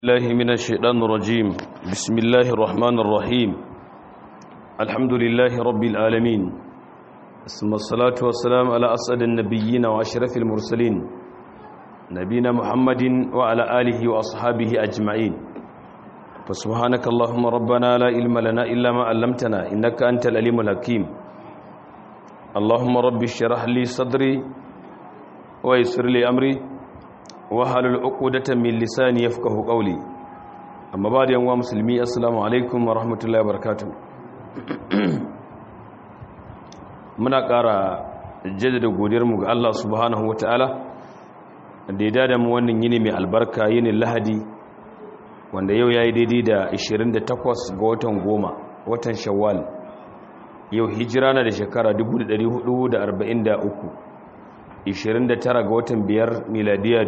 الله من الشيطان الرجيم بسم الله الرحمن الرحيم الحمد لله رب العالمين ثم الصلاة والسلام على أسعد النبيين وأشرف المرسلين نبينا محمد وعلى آله وأصحابه أجمعين فسبحانك اللهم ربنا لا علم لنا إلا ما علمتنا إنك أنت العليم الحكيم اللهم رب اشرح لي صدري ويسر لي أمري wahalul uqdatan min lisani yafqahu qawli amma ba da yanwa musulmi assalamu alaikum wa rahmatullahi wa barakatuh muna ƙara jaddada godiyar mu ga Allah subhanahu wataala da ya dada mu wannan yini mai albarka yini lahadi wanda yau yayi daidai da 28 ga watan goma watan shawwal yau hijira na da shekara 1443 29 ga watan biyar miladiya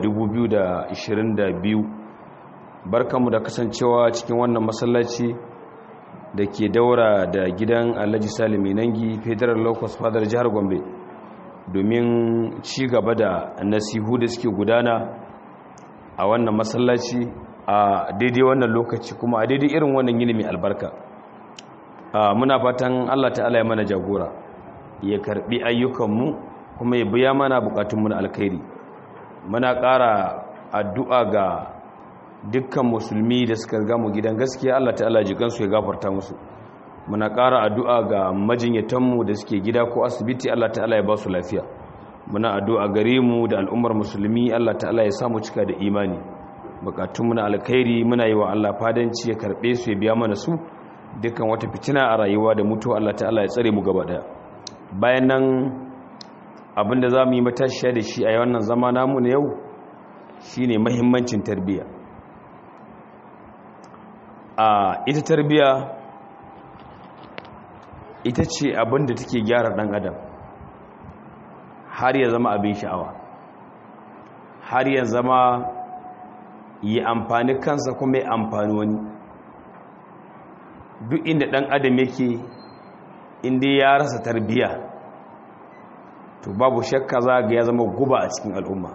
2022 barkanmu da kasancewa cikin wannan masallaci da ke daura da gidan alhaji salimi nangi federal locust fadar jihar gombe domin ci gaba da nasihu da suke gudana a wannan masallaci a daidai wannan lokaci kuma a daidai irin wannan yini mai albarka muna fatan allah ta'ala ya mana jagora ya karbi ayyukanmu kuma ya biya mana bukatunmu na alkhairi muna ƙara addu'a ga dukkan musulmi da suka riga mu gidan gaskiya Allah ta'ala jikansu ya gafarta musu muna ƙara addu'a ga majinyatanmu da suke gida ko asibiti Allah ta'ala ya ba su lafiya muna addu'a gare mu da al'ummar musulmi Allah ta'ala ya samu cika da imani bukatunmu na alkhairi muna yi wa Allah fadanci ya karɓe su ya biya mana su dukkan wata fitina a rayuwa da mutuwa Allah ta'ala ya tsare mu gaba daya bayan nan abinda za mu yi matashiya da shi a wannan zama namu na yau shi ne mahimmancin tarbiya a ita tarbiya ita ce abinda take gyara ɗan adam har ya zama abin sha'awa har ya zama yi amfani kansa kuma ya amfani wani duk inda ɗan adam yake inda ya rasa tarbiya to babu shakka za ga ya zama guba a cikin al'umma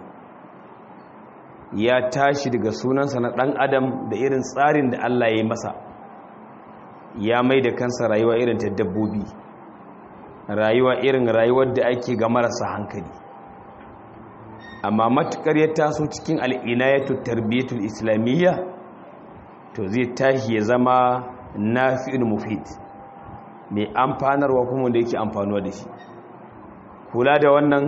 ya tashi daga sunansa na ɗan adam da irin tsarin da Allah ya yi masa ya mai da kansa rayuwa irin ta dabbobi rayuwa irin rayuwar da ake ga marasa hankali amma matukar ya taso cikin al'inayatu tarbiyyatul islamiyya to zai tashi ya zama nafi'ul mufid mai amfanarwa kuma da yake amfanuwa da shi kula da wannan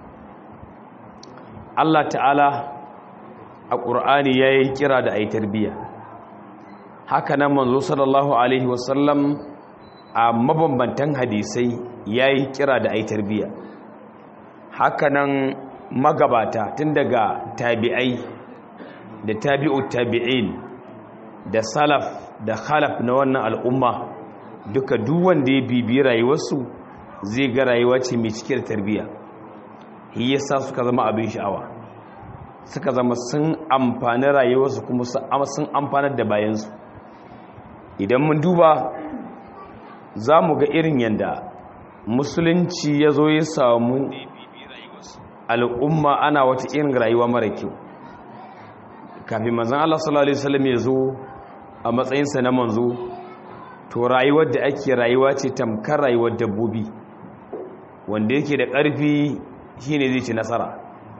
Allah ta'ala a ƙur'ani ya yi kira da ai tarbiyya haka nan manzo sallallahu alaihi wasallam a mabambantan hadisai ya yi kira da ai tarbiyya haka nan magabata tun daga tabi'ai da tabi'u tabi'in da salaf da khalaf na wannan al'umma duka duwanda ya bibi rayuwarsu zai ga rayuwa ce mai cike da tarbiyya shi yasa suka zama abin sha'awa suka zama sun amfani rayuwarsu kuma sun amfanar da bayansu idan mun duba za mu ga irin yadda musulunci ya zo ya samu al'umma ana wata irin rayuwa mara kyau kafin manzan Allah sallallahu Alaihi wasallam ya zo a matsayinsa na manzo to rayuwar da ake rayuwa ce tamkar rayuwar dabbobi wanda yake da ƙarfi shine zai ci nasara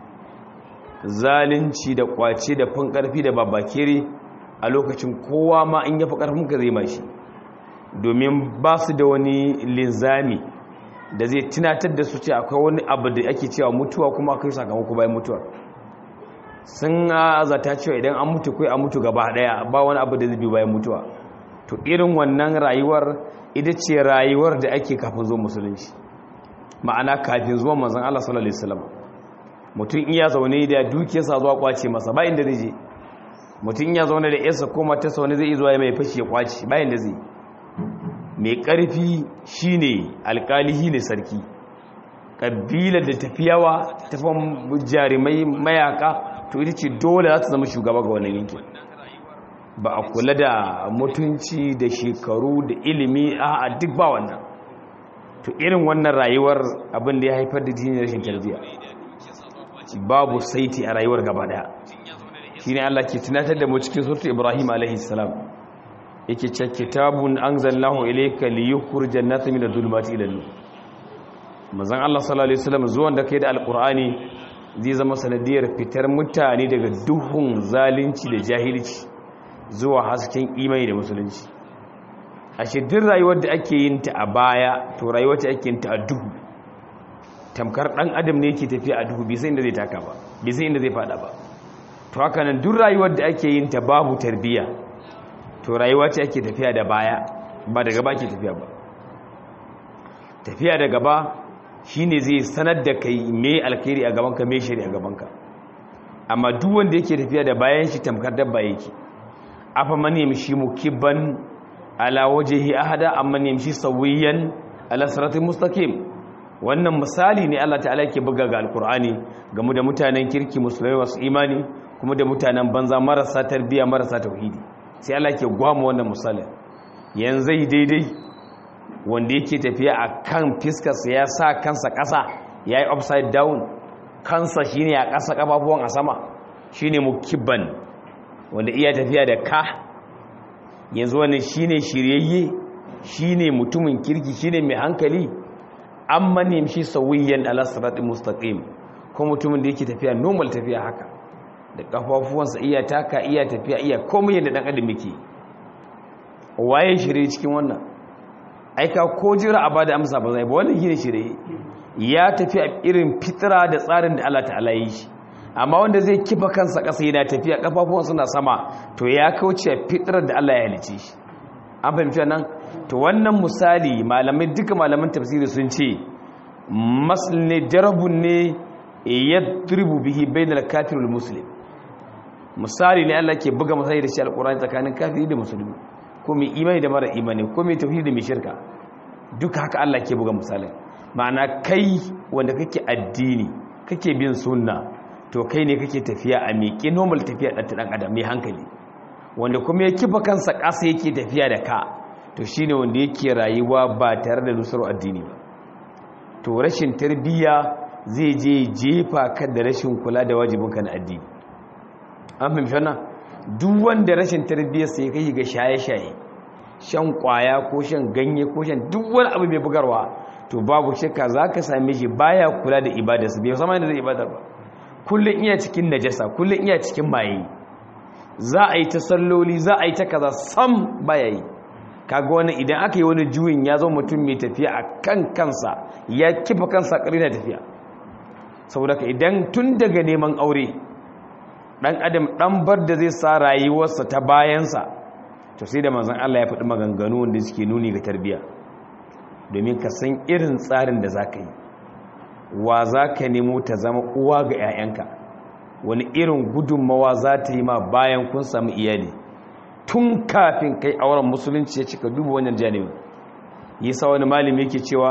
zalunci da kwace da fin ƙarfi da babakere a lokacin kowa ma in yafi ƙarfin ka zai mashi domin ba su da wani linzami da zai tunatar da su ce akwai wani abu da ake cewa mutuwa kuma akwai sakamako bayan mutuwa sun zata cewa idan an mutu kai an mutu gaba daya ba wani abu da zai bi bayan mutuwa to irin wannan rayuwar ita ce rayuwar da ake kafin zuwa musulunci ma'ana kafin zuwa manzon Allah sallallahu alaihi wasallam mutum iya zaune da dukiyarsa zuwa kwace masa ba inda zai je mutum iya zaune da yarsa ko matarsa wani zai zuwa mai fashi ya kwace ba inda zai mai karfi shine alkalihi ne sarki kabilar da tafiyawa tafan jarumai mayaka to ita ce dole za ta zama shugaba ga wannan yankin ba a kula da mutunci da shekaru da ilimi a duk ba wannan to irin wannan rayuwar abin da ya haifar da jini rashin tarbiyya babu saiti a rayuwar gaba daya shine Allah ke tunatar da mu cikin surtu Ibrahim alaihi salam yake ce kitabun anzalnahu ilayka liyukhrijan nasa min adh-dhulumati ila nur manzon Allah sallallahu alaihi wasallam zuwan da kai da alqur'ani zai zama sanadiyar fitar mutane daga duhun zalunci da jahilci zuwa hasken imani da musulunci ashe duk rayuwar da ake yin ta a baya to rayuwar ta ake yin ta a duhu tamkar dan adam ne yake tafiya a duhu bai san inda zai taka ba bai san inda zai fada ba to haka nan duk rayuwar da ake yin ta babu tarbiya to rayuwa ce ake tafiya da baya ba da gaba ke tafiya ba tafiya da gaba shine zai sanar da kai me alkhairi a gabanka me shari a gabanka amma duk wanda yake tafiya da bayan shi tamkar dabba yake afa man yamshi mukibban ala wajhi ahada amma yamshi sawiyan ala siratin mustaqim wannan misali ne Allah ta'ala yake buga ga alkur'ani game da mutanen kirki musulmai masu imani kuma da mutanen banza marasa tarbiya marasa tauhidi sai Allah ke gwama wannan misalin yanzu daidai wanda yake tafiya a kan fiskarsa ya sa kansa ƙasa ya yi upside down kansa shine a ƙasa ƙafafuwan a sama shine mukibban wanda iya tafiya da ka yanzu wani shine shiryayye shine mutumin kirki shine mai hankali amma ne shi sawiyan ala siratin mustaqim ko mutumin da yake tafiya normal tafiya haka da kafafuwansa iya taka iya tafiya iya komai yadda dan adam yake waye shirye cikin wannan aika ko jira a bada amsa ba zai ba wannan shine shirye ya tafi a irin fitra da tsarin da Allah ta'ala yi shi amma wanda zai kifa kansa ƙasa yana tafiya kafafuwansa na sama to ya kauce fitrar da Allah ya halice shi an fahimci nan to wannan misali malamai duka malaman tafsiri sun ce masl ne jarabun ne yadribu bihi bainal kafir wal muslim misali ne Allah ke buga misali da shi alqur'ani tsakanin kafiri da musulmi ko mai imani da mara imani ko mai tauhidi da mai shirka duka haka Allah ke buga misalin ma'ana kai wanda kake addini kake bin sunna to kai ne kake tafiya a miƙe normal tafiya ɗan ɗan adam mai hankali wanda kuma ya kifa kansa ƙasa yake tafiya da ka to shine wanda yake rayuwa ba tare da nusar addini ba to rashin tarbiyya zai je jefa ka da rashin kula da wajibinka na addini an fahimci wannan duk wanda rashin tarbiyyar sai kai ga shaye-shaye shan kwaya ko shan ganye ko shan duk wani abu mai bugarwa to babu shakka zaka same shi baya kula da ibadarsa bai sama da zai ibadar ba kullun iya cikin najasa kullun iya cikin maye za a yi ta salloli za a yi ta kaza sam baya yi kaga wani idan aka yi wani juyin ya zo mutum mai tafiya a kan kansa ya kifa kansa ƙari na tafiya saboda ka idan tun daga neman aure ɗan adam ɗan bar da zai sa rayuwarsa ta bayansa to sai da manzan Allah ya faɗi maganganu wanda suke nuni ga tarbiya domin ka san irin tsarin da za ka yi wa za ka nemo ta zama uwa ga 'ya'yanka wani irin gudunmawa za ta yi ma bayan kun samu iyali tun kafin kai auren musulunci ya cika duba wannan janibin yi sa wani malami yake cewa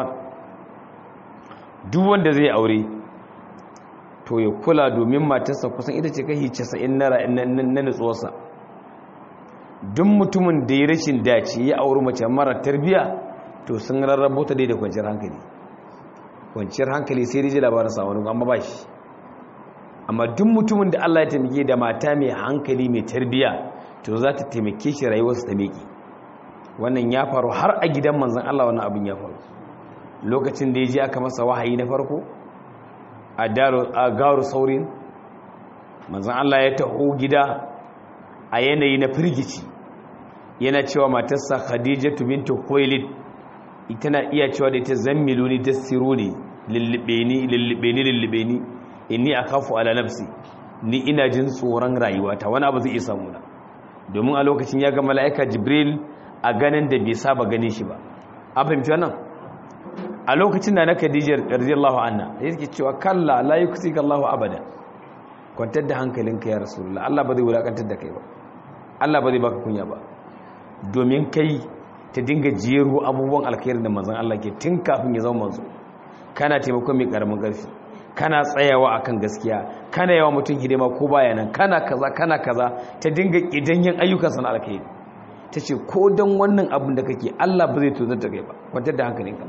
duk wanda zai aure to ya kula domin matarsa kusan ita ce kai casa'in na nutsuwarsa duk mutumin da ya rashin dace ya auri mace mara tarbiya to sun rarrabo ta dai da kwanciyar hankali kwanciyar hankali sai rije labarin samun amma ba shi amma duk mutumin da Allah ya taimake da mata mai hankali mai tarbiya to za ta taimake shi rayuwarsa ta meki wannan ya faru har a gidan manzan Allah wannan abin ya faru lokacin da ya je aka masa wahayi na farko a garu saurin manzan Allah ya taho gida a yanayi na firgici yana cewa matarsa khadijatu bintu khuwailid ita na iya cewa da ita zammilu ni dassiru ne lullube ni lullube ni lullube ni inni akhafu ala nafsi ni ina jin tsoron rayuwata wani abu zai iya samu na domin a lokacin ya ga mala'ika jibril a ganin da bai saba ganin shi ba an fahimci wannan a lokacin da na khadija radiyallahu anha yake cewa kalla la yuksika Allahu abada kwantar da hankalinka ya rasulullah Allah ba zai wulakantar da kai ba Allah ba zai baka kunya ba domin kai ta dinga jero abubuwan alkhairi da manzon Allah ke tun kafin ya zama manzo kana taimakon mai karamin ƙarfi kana tsayawa akan gaskiya kana yawa mutum hidima ko baya nan kana kaza kana kaza ta dinga kidanyen ayyukan sana alkhairi ta ce ko don wannan abin da kake Allah ba zai tozar da kai ba kwantar da hankalinka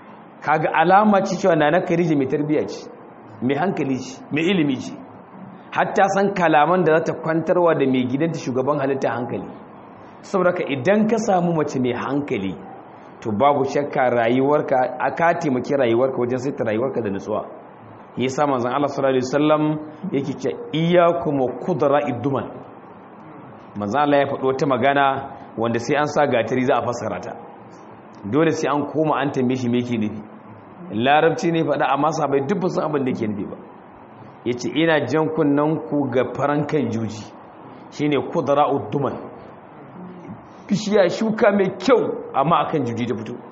kaga alama ce cewa na na karije mai tarbiyya ce mai hankali ce mai ilimi ce hatta san kalaman da za ta kwantarwa da mai gidanta shugaban halitta hankali saboda ka idan ka samu mace mai hankali to babu shakka rayuwarka aka taimaki rayuwarka wajen saita rayuwarka da nutsuwa yasa manzon Allah sallallahu alaihi wasallam yake ce iyyakum kudra idduman manzon Allah ya faɗo ta magana wanda sai an sa gatari za a fassara ta dole sai an koma an tambaye shi me yake nufi larabci ne faɗa amma sabai duk ba san abin da yake nufi ba yace ina jan kunnan ku ga farankan juji shine kudra udduman bishiya shuka mai kyau amma akan juji da fito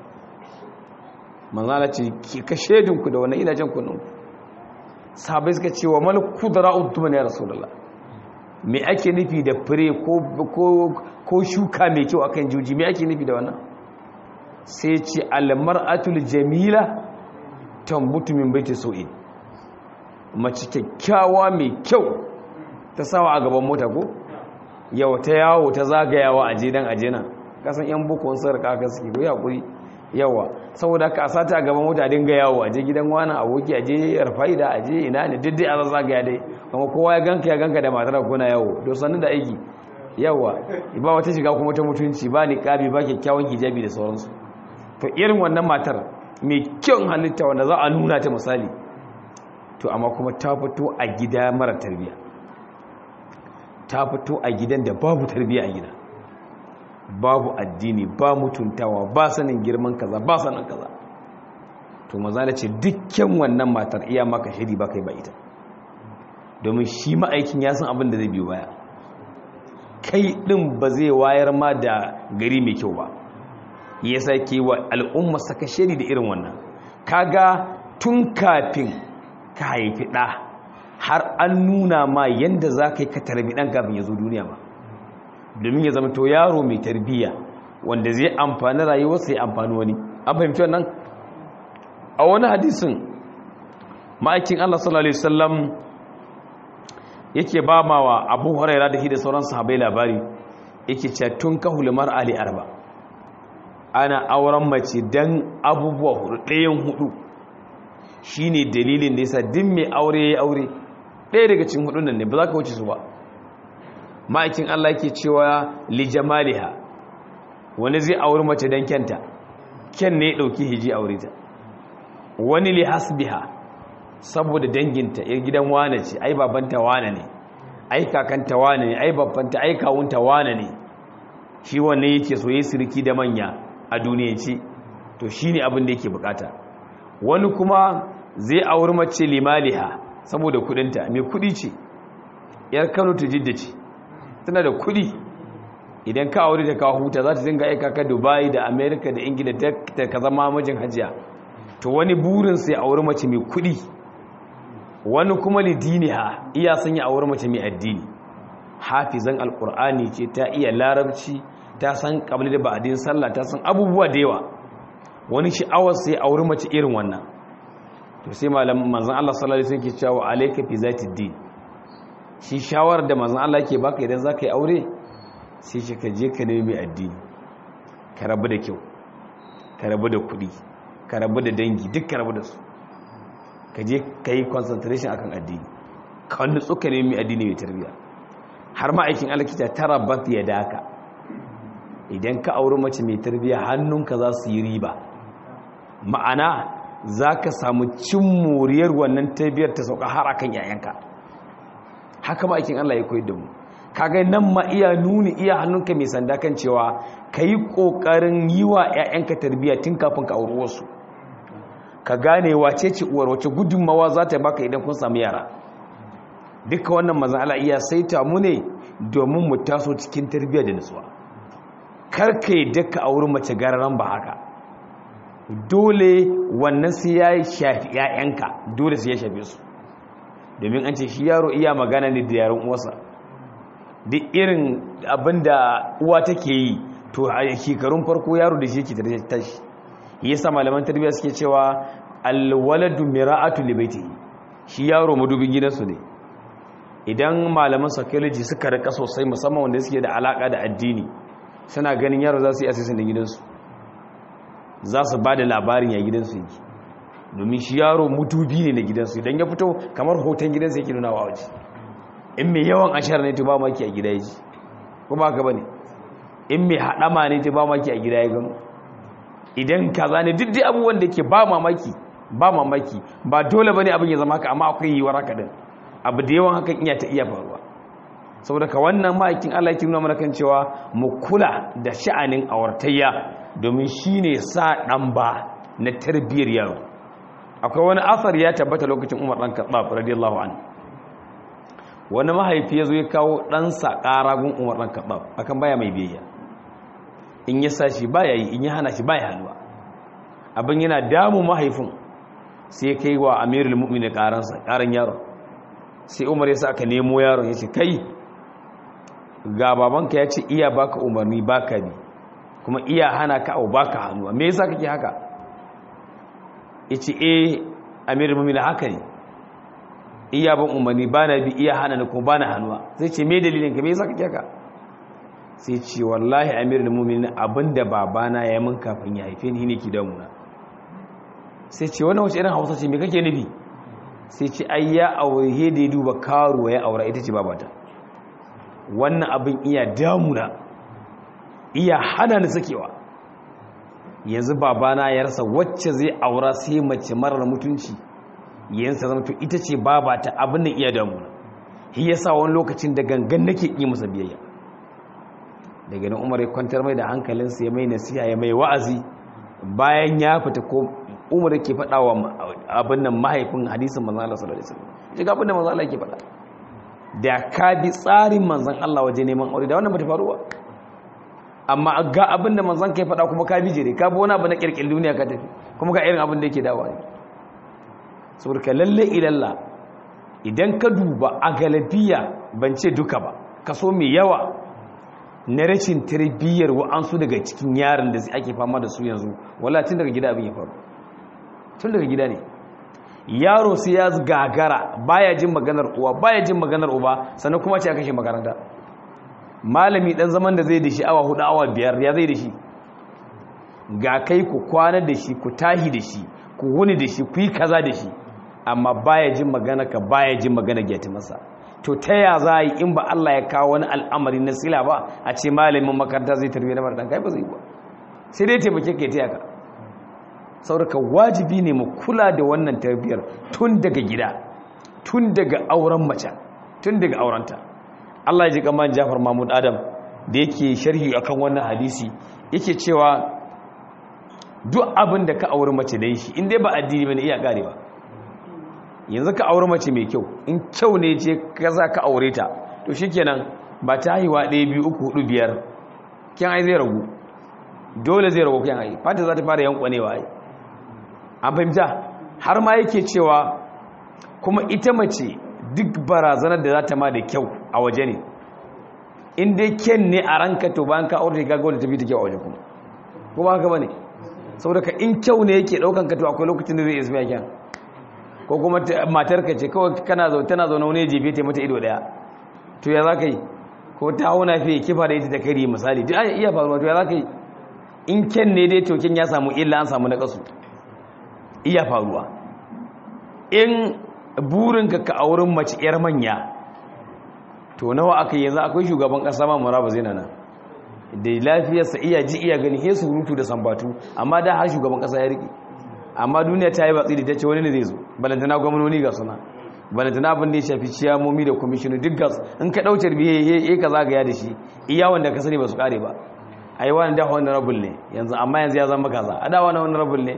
manzala ce ki ka shedinku da wannan ina jan kunnan ku sahabai suka ce wa mal kudra udduman ya rasulullah me ake nufi da fure ko shuka mai kyau akan juji me ake nufi da wannan sai ce almar'atul jamila tambutu min baiti sau'in mace kyakkyawa mai kyau ta sawa a gaban mota ko yau ta yawo ta zagayawa a jedan ajena kasan yan bukon sarka aka suke ko yakuri yawa saboda ka sata a gaban mota dinga yawo aje gidan wani aboki aje rafa'ida aje ina ne diddai a zagaya dai kuma kowa ya ganka ya ganka da matar kuna yawo don sanin da aiki yawa ba wata shiga kuma ta mutunci ba ni kabi ba kyakkyawan hijabi da sauransu to irin wannan matar mai kyan halitta wanda za a nuna ta misali to amma kuma ta fito a gida mara tarbiya ta fito a gidan da babu tarbiya a gida babu addini ba mutuntawa ba sanin girman kaza ba sanin kaza to maza da ce dukkan wannan matar iya maka shiri ba kai ba ita domin shi ma'aikin ya san abin da zai biyo baya kai din ba zai wayar ma da gari mai kyau ba ya sake wa al'umma saka shiri da irin wannan kaga tun kafin ka haifi ɗa har an nuna ma yadda za ka yi ka tarbi ɗan kafin ya zo duniya ba domin ya zama to yaro mai tarbiyya wanda zai amfani rayuwarsa ya amfani wani an fahimci wannan a wani hadisin ma'aikin allah sallallahu alaihi wasallam yake ba ma wa abu huraira da shi da sauran sahabai labari yake cewa tun kahul mar'ali arba ana auren mace dan abubuwa hudu ɗayan hudu shine dalilin da yasa din mai aure ya aure ɗaya daga cikin hudun nan ne ba za ka wuce su ba ma'aikin Allah yake cewa li jamaliha wani zai auri mace dan kyanta kyan ne ya dauki hiji aure ta wani li hasbiha saboda danginta yar gidan wane ce ai babanta wane ne ai kakanta wane ne ai babbanta ai kawunta wane ne shi wanne yake so yayi sirki da manya a duniyanci to shine abin da yake bukata wani kuma zai auri mace limaliha saboda kudinta mai kudi ce yar Kano ta jidda ce tana da kudi idan ka aure ta kawo huta za ta dinga aika ka Dubai da America da Ingila ta ka zama mijin hajiya to wani burin sai auri mace mai kudi wani kuma lidiniha iya sanya auri mace mai addini hafizan alkur'ani ce ta iya larabci ta san kabli da ba'adin sallah ta san abubuwa da yawa wani sha'awar sai auri mace irin wannan to sai malam manzon Allah sallallahu alaihi wasallam ke cewa alayka fi zati din shi shawar da manzon Allah yake baka idan zaka yi aure sai shi ka je ka nemi addini ka rabu da kyau ka rabu da kuɗi ka rabu da dangi duk ka rabu da su ka je ka yi concentration akan addini ka wani tsuka nemi addini mai tarbiyya har ma aikin alkita tara bat ya daka idan ka auri mace mai tarbiyya hannunka za su yi riba ma'ana za ka samu cin moriyar wannan tarbiyyar ta sauka har akan yayanka haka ma aikin Allah ya koyi da mu kaga nan ma iya nuni iya hannunka mai sanda kan cewa ka yi ƙoƙarin yi wa 'ya'yanka tarbiyya tun kafin ka auri wasu ka gane wace ce uwar wace gudunmawa za ta baka idan kun samu yara duka wannan mazan Allah iya saita mu ne domin mu taso cikin tarbiyya da nutsuwa karka yi daka a wurin mace gararan ba haka dole wannan sai ya shafi 'ya'yanka dole sai ya shafe su domin an ce shi yaro iya magana ne da yaron uwarsa duk irin abin da uwa take yi to a shekarun farko yaro da shi yake tashi yasa malaman tarbiyya suke cewa alwaladu mira'atu libaitihi shi yaro madubin gidansu ne idan malaman psychology suka rika sosai musamman wanda suke da alaka da addini suna ganin yaro za su yi asisin da gidansu za su ba da labarin ya gidansu yake domin shi yaro mutubi ne na gidansu idan ya fito kamar hoton gidansu yake nuna wa waje in mai yawan ashar ne to ba maki a gida yaji ko ba ka bane in mai hadama ne to ba maki a gida ya gano idan kaza ne duk dai abubuwan da ke ba mamaki ba mamaki ba dole bane abin ya zama haka amma akwai yiwuwar haka din abu da yawan hakan iya ta iya faruwa saboda ka wannan ma'aikin Allah yake nuna mana kan cewa mu kula da sha'anin awartayya domin shine sa dan ba na tarbiyyar yaro akwai wani asar ya tabbata lokacin Umar dan Khattab radiyallahu anhu wani mahaifi ya zo ya kawo ɗansa ƙaragun Umar dan Khattab akan baya mai biyayya in ya sa shi baya yi in ya hana shi baya halwa abin yana damu mahaifin sai kai wa amirul mu'minin ƙaransa ƙaran yaro sai umar ya sa aka nemo yaron ya ce kai ga babanka ya ce iya baka umarni baka bi kuma iya hana ka au baka hannu me yasa kake haka ya ce eh amirul mu'minin haka ne iya ban umarni ba na bi iya hana ni kuma ba na hannuwa sai ce me dalilin ka me yasa kake haka sai ce wallahi amirul mu'minin abinda babana ya min kafin ya haife ni ne ki damuna sai ce wannan wace irin hausa ce me kake nufi sai ce ai ya aure da ya duba karuwa ya aura ita ce babata wannan abin iya damuna iya hana ni sakewa yanzu babana ya rasa wacce zai aura sai mace marar mutunci yansa zama to ita ce babata abin da iya damuna shi yasa wani lokacin da gangan nake yi masa biyayya daga nan umar ya kwantar mai da hankalinsa ya mai nasiha ya mai wa'azi bayan ya fita ko umar ke faɗa wa abin nan mahaifin hadisin manzan Allah sallallahu alaihi wasallam shi ga abin da manzan Allah ke faɗa da ka bi tsarin manzan Allah waje neman aure da wannan bata faruwa amma ga abin da manzan kai faɗa kuma ka bi jere ka bi wani abu na kirkin duniya ka tafi kuma ga irin abin da yake dawa ne saboda ka lalle ilalla idan ka duba a galabiya ban ce duka ba kaso mai yawa na rashin tarbiyyar wa'ansu daga cikin yaran da ake fama da su yanzu wala tun daga gida abin ya faru tun daga gida ne yaro sai ya gagara baya jin maganar uwa baya jin maganar uba sannan kuma ce a kashe makaranta malami dan zaman da zai da shi awa hudu awa biyar ya zai da shi ga kai ku kwana da shi ku tahi da shi ku wuni da shi ku yi kaza da shi amma baya jin magana ka baya jin magana gyati masa to ta ya za yi in ba Allah ya kawo wani al'amari na sila ba a ce malamin makaranta zai tarbiyyar mara ɗan kai ba zai ba sai dai taimake ka ta ka sauraka wajibi ne mu kula da wannan tarbiyyar tun daga gida tun daga auren mace tun daga aurenta Allah ya ji kamar Jafar Mahmud Adam da yake sharhi akan wannan hadisi yake cewa duk abin da ka auri mace da shi in dai ba addini bane iya kare ba yanzu ka auri mace mai kyau in kyau ne ce ka za ka aure ta to shikenan ba ta haihuwa ɗaya biyu uku hudu biyar kyan ai zai ragu dole zai ragu kyan ai fata za ta fara yankwanewa ai an fahimta har ma yake cewa kuma ita mace duk barazanar da za ta ma da kyau a waje ne in dai kyan ne a ranka to bayan ka aure ka ga wanda tafi ta kyau a waje kuma kuma haka bane saboda ka in kyau ne yake daukan ka to akwai lokacin da zai isma kyan ko kuma matar ka ce kawai kana zo tana zo na wani jefe ta mata ido daya to ya zaka yi ko ta hauna fiye kifa da ita ta kari misali duk iya faruwa to ya zaka yi in kyan ne dai to kyan ya samu illa an samu na kasu iya faruwa in burinka ka auren mace yar manya to nawa aka yanzu akwai shugaban kasa ma muraba zai nan da lafiyarsa iya ji iya gani he surutu da sambatu amma da har shugaban kasa ya riki amma duniya ta yi batsi da ta ce wani ne zai zo balantana gwamnoni ga suna balantana abin da ya shafi ciyamomi da kwamishinu duk gas in ka ɗauce biye ya ka zagaya da shi iya wanda ka sani ba su kare ba a yi wani da wani rabul ne yanzu amma yanzu ya zama kaza a da wani wani rabul ne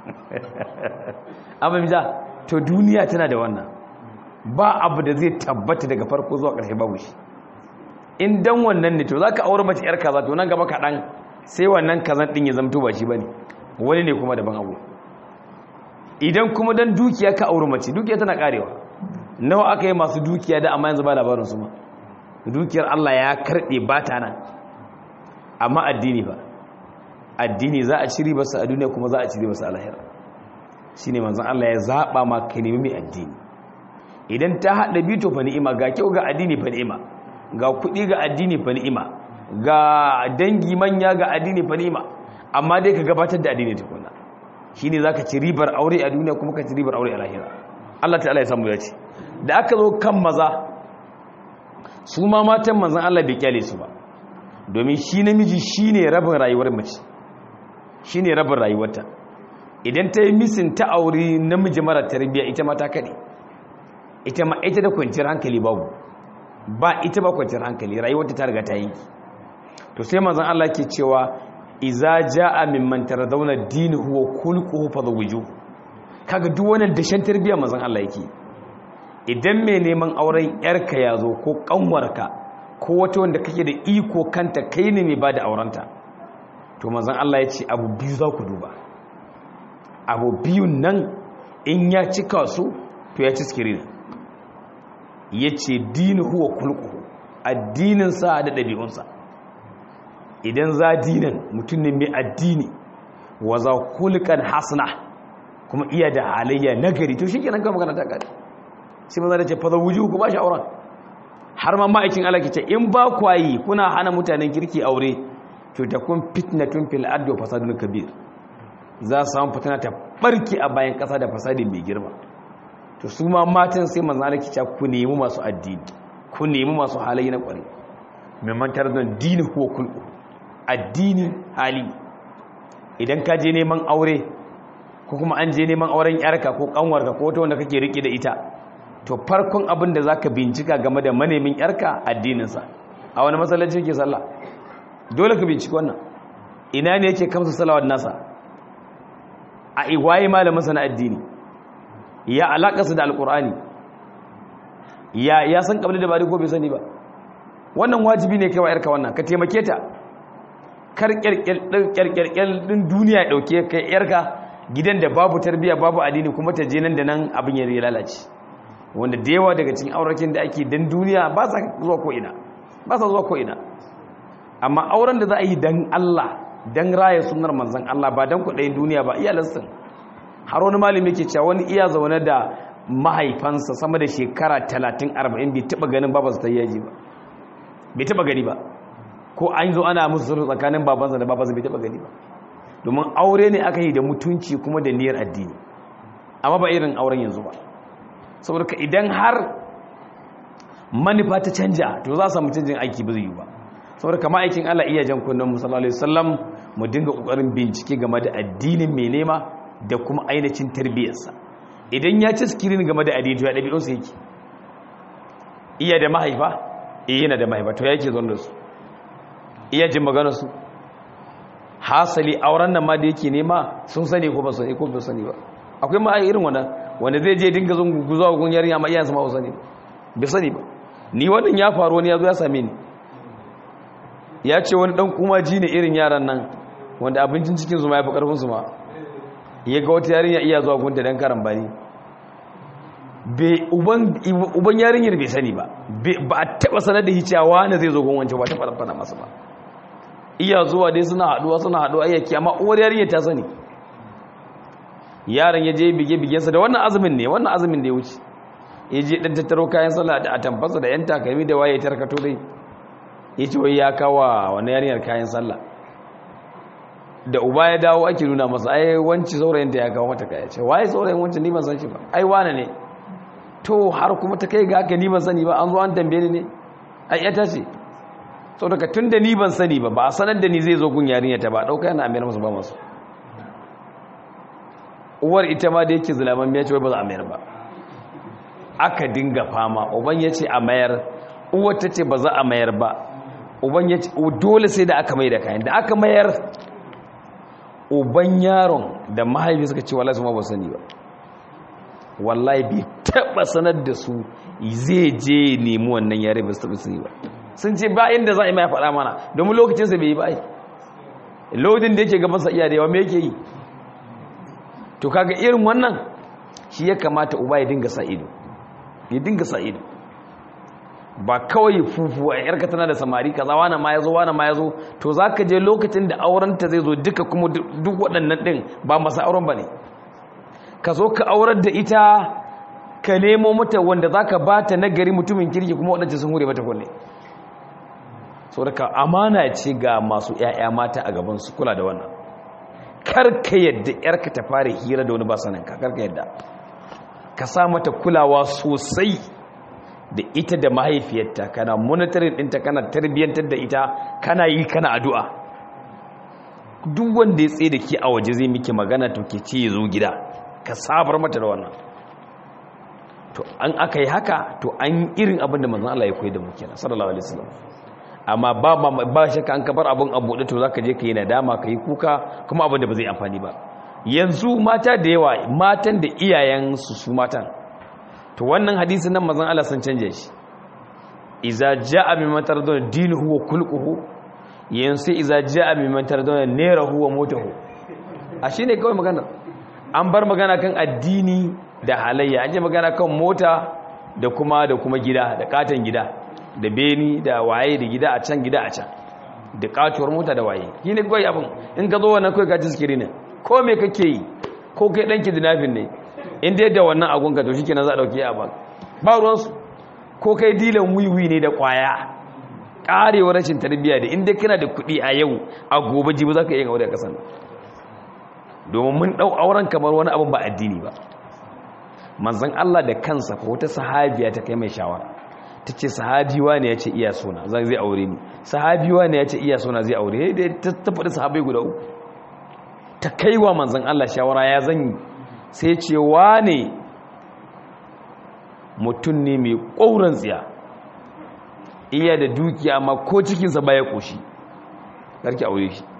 amma mija to duniya tana da wannan ba abu da zai tabbata daga farko zuwa ƙarshe babu shi in dan wannan ne to za ka aure mace 'yar kaza to nan gaba kaɗan sai wannan kazan ɗin ya zamto ba shi ba ne wani ne kuma daban abu idan kuma dan dukiya ka aure mace dukiya tana karewa nawa aka yi masu dukiya da amma yanzu ba labarin su ma dukiyar Allah ya karɓe ba ta nan amma addini ba addini za a ci ribarsa a duniya kuma za a ci ribarsa a lahira shi ne manzan Allah ya zaɓa ma ka nemi mai addini idan ta haɗa bito fa ni'ima ga kyau ga addini fa ni'ima ga kuɗi ga addini fa ni'ima ga dangi manya ga addini fa ni'ima amma dai ka gabatar da addini tukuna shi ne za ka ci ribar aure a duniya kuma ka ci ribar aure a lahira Allah ta'ala ya samu ya ce da aka zo kan maza su ma matan manzan Allah bai kyale su ba domin shi namiji shi ne rabin rayuwar mace shi ne rabin rayuwarta idan ta yi misin ta auri namiji mara tarbiyya ita ma ta kaɗe ita ma ita da kwanciyar hankali babu ba ita ba kwanciyar hankali rayuwarta ta riga ta yanki to sai manzan Allah ke cewa iza ja'a mimman taradawna dinuhu wa khulquhu fadawiju kaga duk wannan dashen tarbiyya manzan Allah yake idan mai neman auren yarka ya zo ko kanwarka ko wata wanda kake da iko kanta kai ne mai ba da aurenta to manzan Allah ya ce abu biyu za ku duba abu biyun nan in ya cika su to ya ci skirin ya ce dini huwa kulku addininsa da ɗabi'unsa idan za dinin mutum ne mai addini wa za kulkan hasna kuma iya da halayya nagari to shi kenan kan magana ta gari sai maza da ce fa wuju ku ba shi auren har ma ma'aikin Allah ke ce in ba kwayi kuna hana mutanen kirki aure to ta kun fitnatun fil ardi wa fasadun kabir za su samu fitina ta barki a bayan kasa da fasadi mai girma to su ma matan sai manzo Allah ke ce ku nemi masu addini ku nemi masu halaye na kware mai mantar da dini ko kulku addini hali idan ka je neman aure ko kuma an je neman auren yarka ko kanwarka ko wata wanda kake rike da ita to farkon abin da zaka bincika game da manemin yarka addininsa a wani masallaci yake sallah dole ka binciki wannan ina ne yake kamsa salawat nasa a igwaye malamin sana addini ya alakarsa da alkur'ani ya ya san kabli da bari ko bai sani ba wannan wajibi ne kai wa yarka wannan ka taimake ta kar kyarkyar din duniya ya dauke kai yarka gidan da babu tarbiya babu addini kuma ta je nan da nan abin ya lalace wanda da yawa daga cikin aurakin da ake dan duniya ba sa zuwa ko ina ba sa zuwa ko ina amma auren da za a yi dan Allah dan raya sunnar manzon Allah ba dan kudayin duniya ba iyalansa har wani malami yake cewa wani iya zaune da mahaifansa sama da shekara 30 40 bai taba ganin babansa ta yaji ba bai taba gani ba ko an zo ana musu sulhu tsakanin babansa da babansa bai taba gani ba domin aure ne aka yi da mutunci kuma da niyyar addini amma ba irin auren yanzu ba saboda ka idan har manufa ta canja to za a samu canjin aiki ba zai yi ba saboda kama aikin Allah iya jan kunnen musallallahu alaihi wasallam mu dinga kokarin bincike game da addinin mai nema da kuma ainihin tarbiyyarsa idan ya ci skirin game da addini to ya dabi'un sa yake iya da mahaifa eh yana da mahaifa to yake zon da su iya jin maganar su hasali auren nan ma da yake nema sun sani ko ba sani ko ba sani ba akwai ma irin wannan wanda zai je dinga zon guzuwa gun yarinya ma iyayensa ma ba sani ba sani ba ni wannan ya faru wani ya zo ya same ni ya ce wani dan kuma ji ne irin yaran nan wanda abincin cikin su ma ya fi karfin su ma ya ga wata yarinya iya zuwa gunta dan karan bani uban yarinyar bai sani ba ba a taba sanar da hicewa wani zai zo gun wancan ba ta fara masa ba iya zuwa dai suna haduwa suna haduwa ayyaki amma uwar yarinyar ta sani yaron ya je bige-bigensa da wannan azumin ne wannan azumin da ya wuce ya je ɗan tattaro kayan sallah da atamfasa da 'yan takalmi da waye tarkato dai ya ce wai ya kawa wani yarinyar kayan sallah da uba ya dawo ake nuna masa ai wanci saurayin da ya kawo mata kaya ce waye saurayin wancan ni ban san shi ba ai wane ne to har kuma ta kai ga haka ni ban sani ba an zo an tambaye ni ne ai ya tace sau daga tun da ni ban sani ba ba a sanar da ni zai zo gun yarinya ta ba ɗauka yana amir masu ba masu uwar ita ma da yake zulaman ya ce wai ba za a mayar ba aka dinga fama uban ya ce a mayar uwar ta ce ba za a mayar ba uban ya ce dole sai da aka mai da kayan da aka mayar uban yaron da mahaifi suka ce wallahi su ma ba sani ba wallahi bai taba sanar da su zai je nemi wannan yare ba su taba sani ba sun ce ba inda za a yi mai faɗa mana domin lokacinsa bai yi ba ai lodin da yake gabansa iya da yawa me yake yi to kaga irin wannan shi ya kamata uba ya dinga sa ido ya dinga sa ido ba kawai fufu a yarka tana da samari kaza wani ma yazo wani ma yazo to zaka je lokacin da aurenta zai zo duka kuma duk waɗannan din ba masa auren bane ka zo ka aurar da ita ka nemo mata wanda zaka bata nagari mutumin kirki kuma waɗanda sun hure mata kulle saboda amana ce ga masu ƴaƴa mata a gaban su kula da wannan karka yadda yarka ta fara hira da wani ba saninka karka yadda ka sa mata kulawa sosai da ita da mahaifiyarta kana monitoring ɗinta kana tarbiyyantar da ita kana yi kana addu'a duk wanda ya tsaye da ke a waje zai miki magana to ke ce ya zo gida ka sabar mata da wannan to an aka yi haka to an irin abin da manzan Allah ya koyi da mu kenan sallallahu alaihi wasallam amma ba ba ba shakka an kabar abin abu da to zaka je ka yi nadama ka yi kuka kuma abin da ba zai amfani ba yanzu mata da yawa matan da iyayen su su matan to wannan hadisin nan manzan Allah sun canje shi iza jaa mimman tarduna dinuhu wa kulquhu yanzu iza jaa mimman tarduna nerahu wa motahu a shine kawai magana an bar magana kan addini da halayya an je magana kan mota da kuma da kuma gida da katon gida da beni da waye da gida a can gida a can da katuwar mota da waye shi ne kawai abin in ka zo wannan kawai ka ci sikiri ne ko me kake yi ko kai ɗanki dinafin ne in dai da wannan agunka to shi kenan za a ɗauki a baka ba ruwansu ko kai dilan wiwi ne da ƙwaya ƙarewar rashin tarbiyya da in dai kana da kuɗi a yau a gobe jibi za ka iya aure a ƙasan domin mun ɗau auren kamar wani abin ba addini ba manzan Allah da kansa ko wata sahabiya ta kai mai shawara ta ce sahabiwa ne ya ce iya suna zai aure ni sahabiwa ne ya ce iya suna zai aure da ta faɗi sahabai guda uku ta kai wa manzan Allah shawara ya zanyi sai ce ne mutum ne mai ƙauran tsiya iya da dukiya amma ko cikinsa baya ƙoshi ƙarki aure shi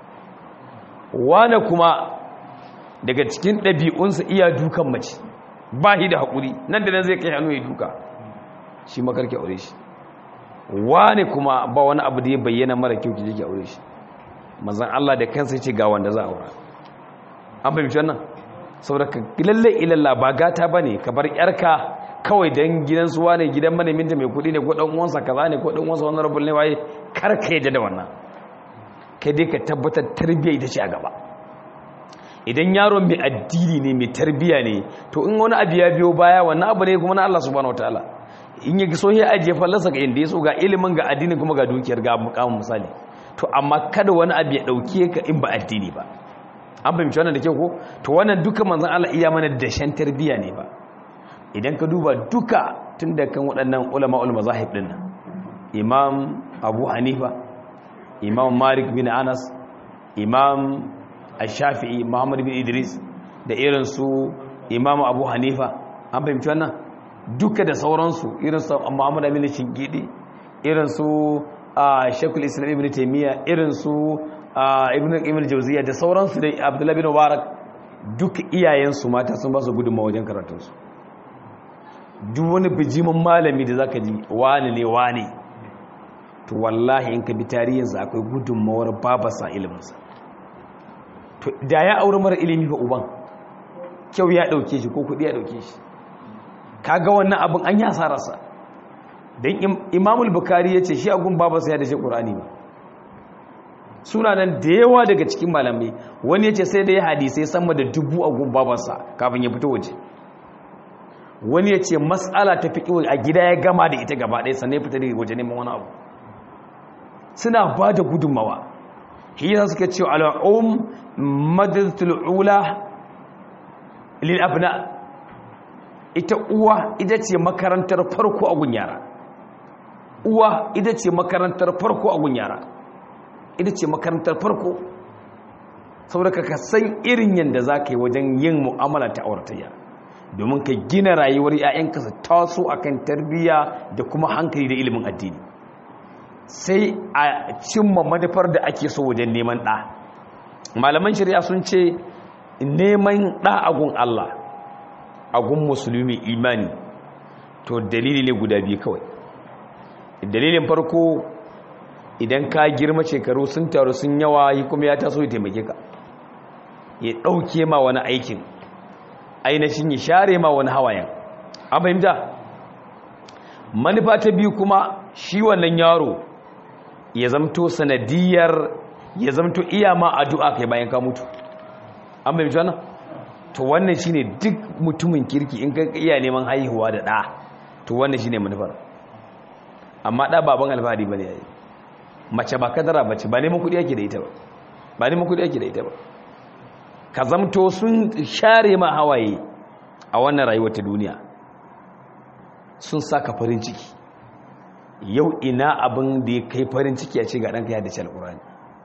wane kuma daga cikin ɗabi'unsa iya dukan mace ba shi da haƙuri nan da nan zai kai hannu ya duka shi makarki aure shi wane kuma ba wani abu da ya bayyana mara kyau ki jiki aure shi mazan Allah da kansa ya ce ga wanda za a aura an fahimci wannan saboda ka lalle ilalla ba gata ba ne ka bar yarka kawai don gidansu wane gidan maneminta mai kuɗi ne ko ɗan uwansa kaza ne ko ɗan uwansa wani rabin ne waye kar ka yadda da wannan kai dai ka tabbatar tarbiyya ita ce a gaba idan yaron mai addini ne mai tarbiya ne to in wani abu ya biyo baya wannan abu ne kuma na Allah subhanahu wataala in ya so ya ajiye fallasa ga inda ya so ga ilimin ga addini kuma ga dukiyar ga mukamin misali to amma kada wani abu ya dauke ka in ba addini ba an fahimci wannan da kyau ko to wannan duka manzon Allah iya mana dashen tarbiya ne ba idan ka duba duka tun da kan waɗannan ulama ul mazahib din nan imam abu hanifa imam malik bin anas imam al-shafi'i muhammad bin idris da irin su imamu abu hanifa an fahimci wannan duka da sauransu irin su muhammad amin shingidi irin su shekul islam ibn taimiyya irin su ibn ibn jauziya da sauransu da abdullahi bin mubarak duka iyayensu mata sun ba su gudunma wajen karatunsu duk wani bijimin malami da zaka ji wani ne wani to wallahi in ka bi tarihinsa akwai gudunmawar babasa iliminsa to da ya aure mara ilimi fa uban kyau ya dauke shi ko kudi ya dauke shi kaga wannan abin an ya sararsa dan imamul bukhari yace shi agun babansa ya da shi qur'ani ba suna nan da yawa daga cikin malamai wani yace sai da ya hadisi sama da dubu agun babansa kafin ya fito waje wani yace mas'ala ta fiqh a gida ya gama da ita gaba ɗaya sannan ya fita daga waje neman wani abu suna ba da gudunmawa hiyar suka ce al'um madadatul ula lil abna ita uwa ita ce makarantar farko a gun yara uwa ita ce makarantar farko a gun yara ita ce makarantar farko saboda ka san irin yadda za ka yi wajen yin mu'amala ta auratayya domin ka gina rayuwar 'ya'yanka su taso akan tarbiyya da kuma hankali da ilimin addini sai a cimma manufar da ake so wajen neman ɗa malaman shari'a sun ce neman ɗa agun Allah agun musulmi imani to dalili ne guda biyu kawai dalilin farko idan ka girma shekaru sun taru sun yawa yi kuma ya taso ya taimake ka ya ɗauke ma wani aikin ainihin ya share ma wani hawayen an fahimta manufa ta biyu kuma shi wannan yaro ya zamto sanadiyar ya zamto iya ma addu'a kai bayan ka mutu an bai mutu wannan to wannan shine duk mutumin kirki in ka iya neman haihuwa da ɗa to wannan shine manufar amma ɗa baban alfahari bane yayi mace ba kadara bace ba neman kuɗi yake da ita ba ba neman kuɗi yake da ita ba ka zamto sun share ma hawaye a wannan rayuwar ta duniya sun saka farin ciki yau ina abin da ya kai farin ciki a ce ga ɗanka ya dace alƙur'ani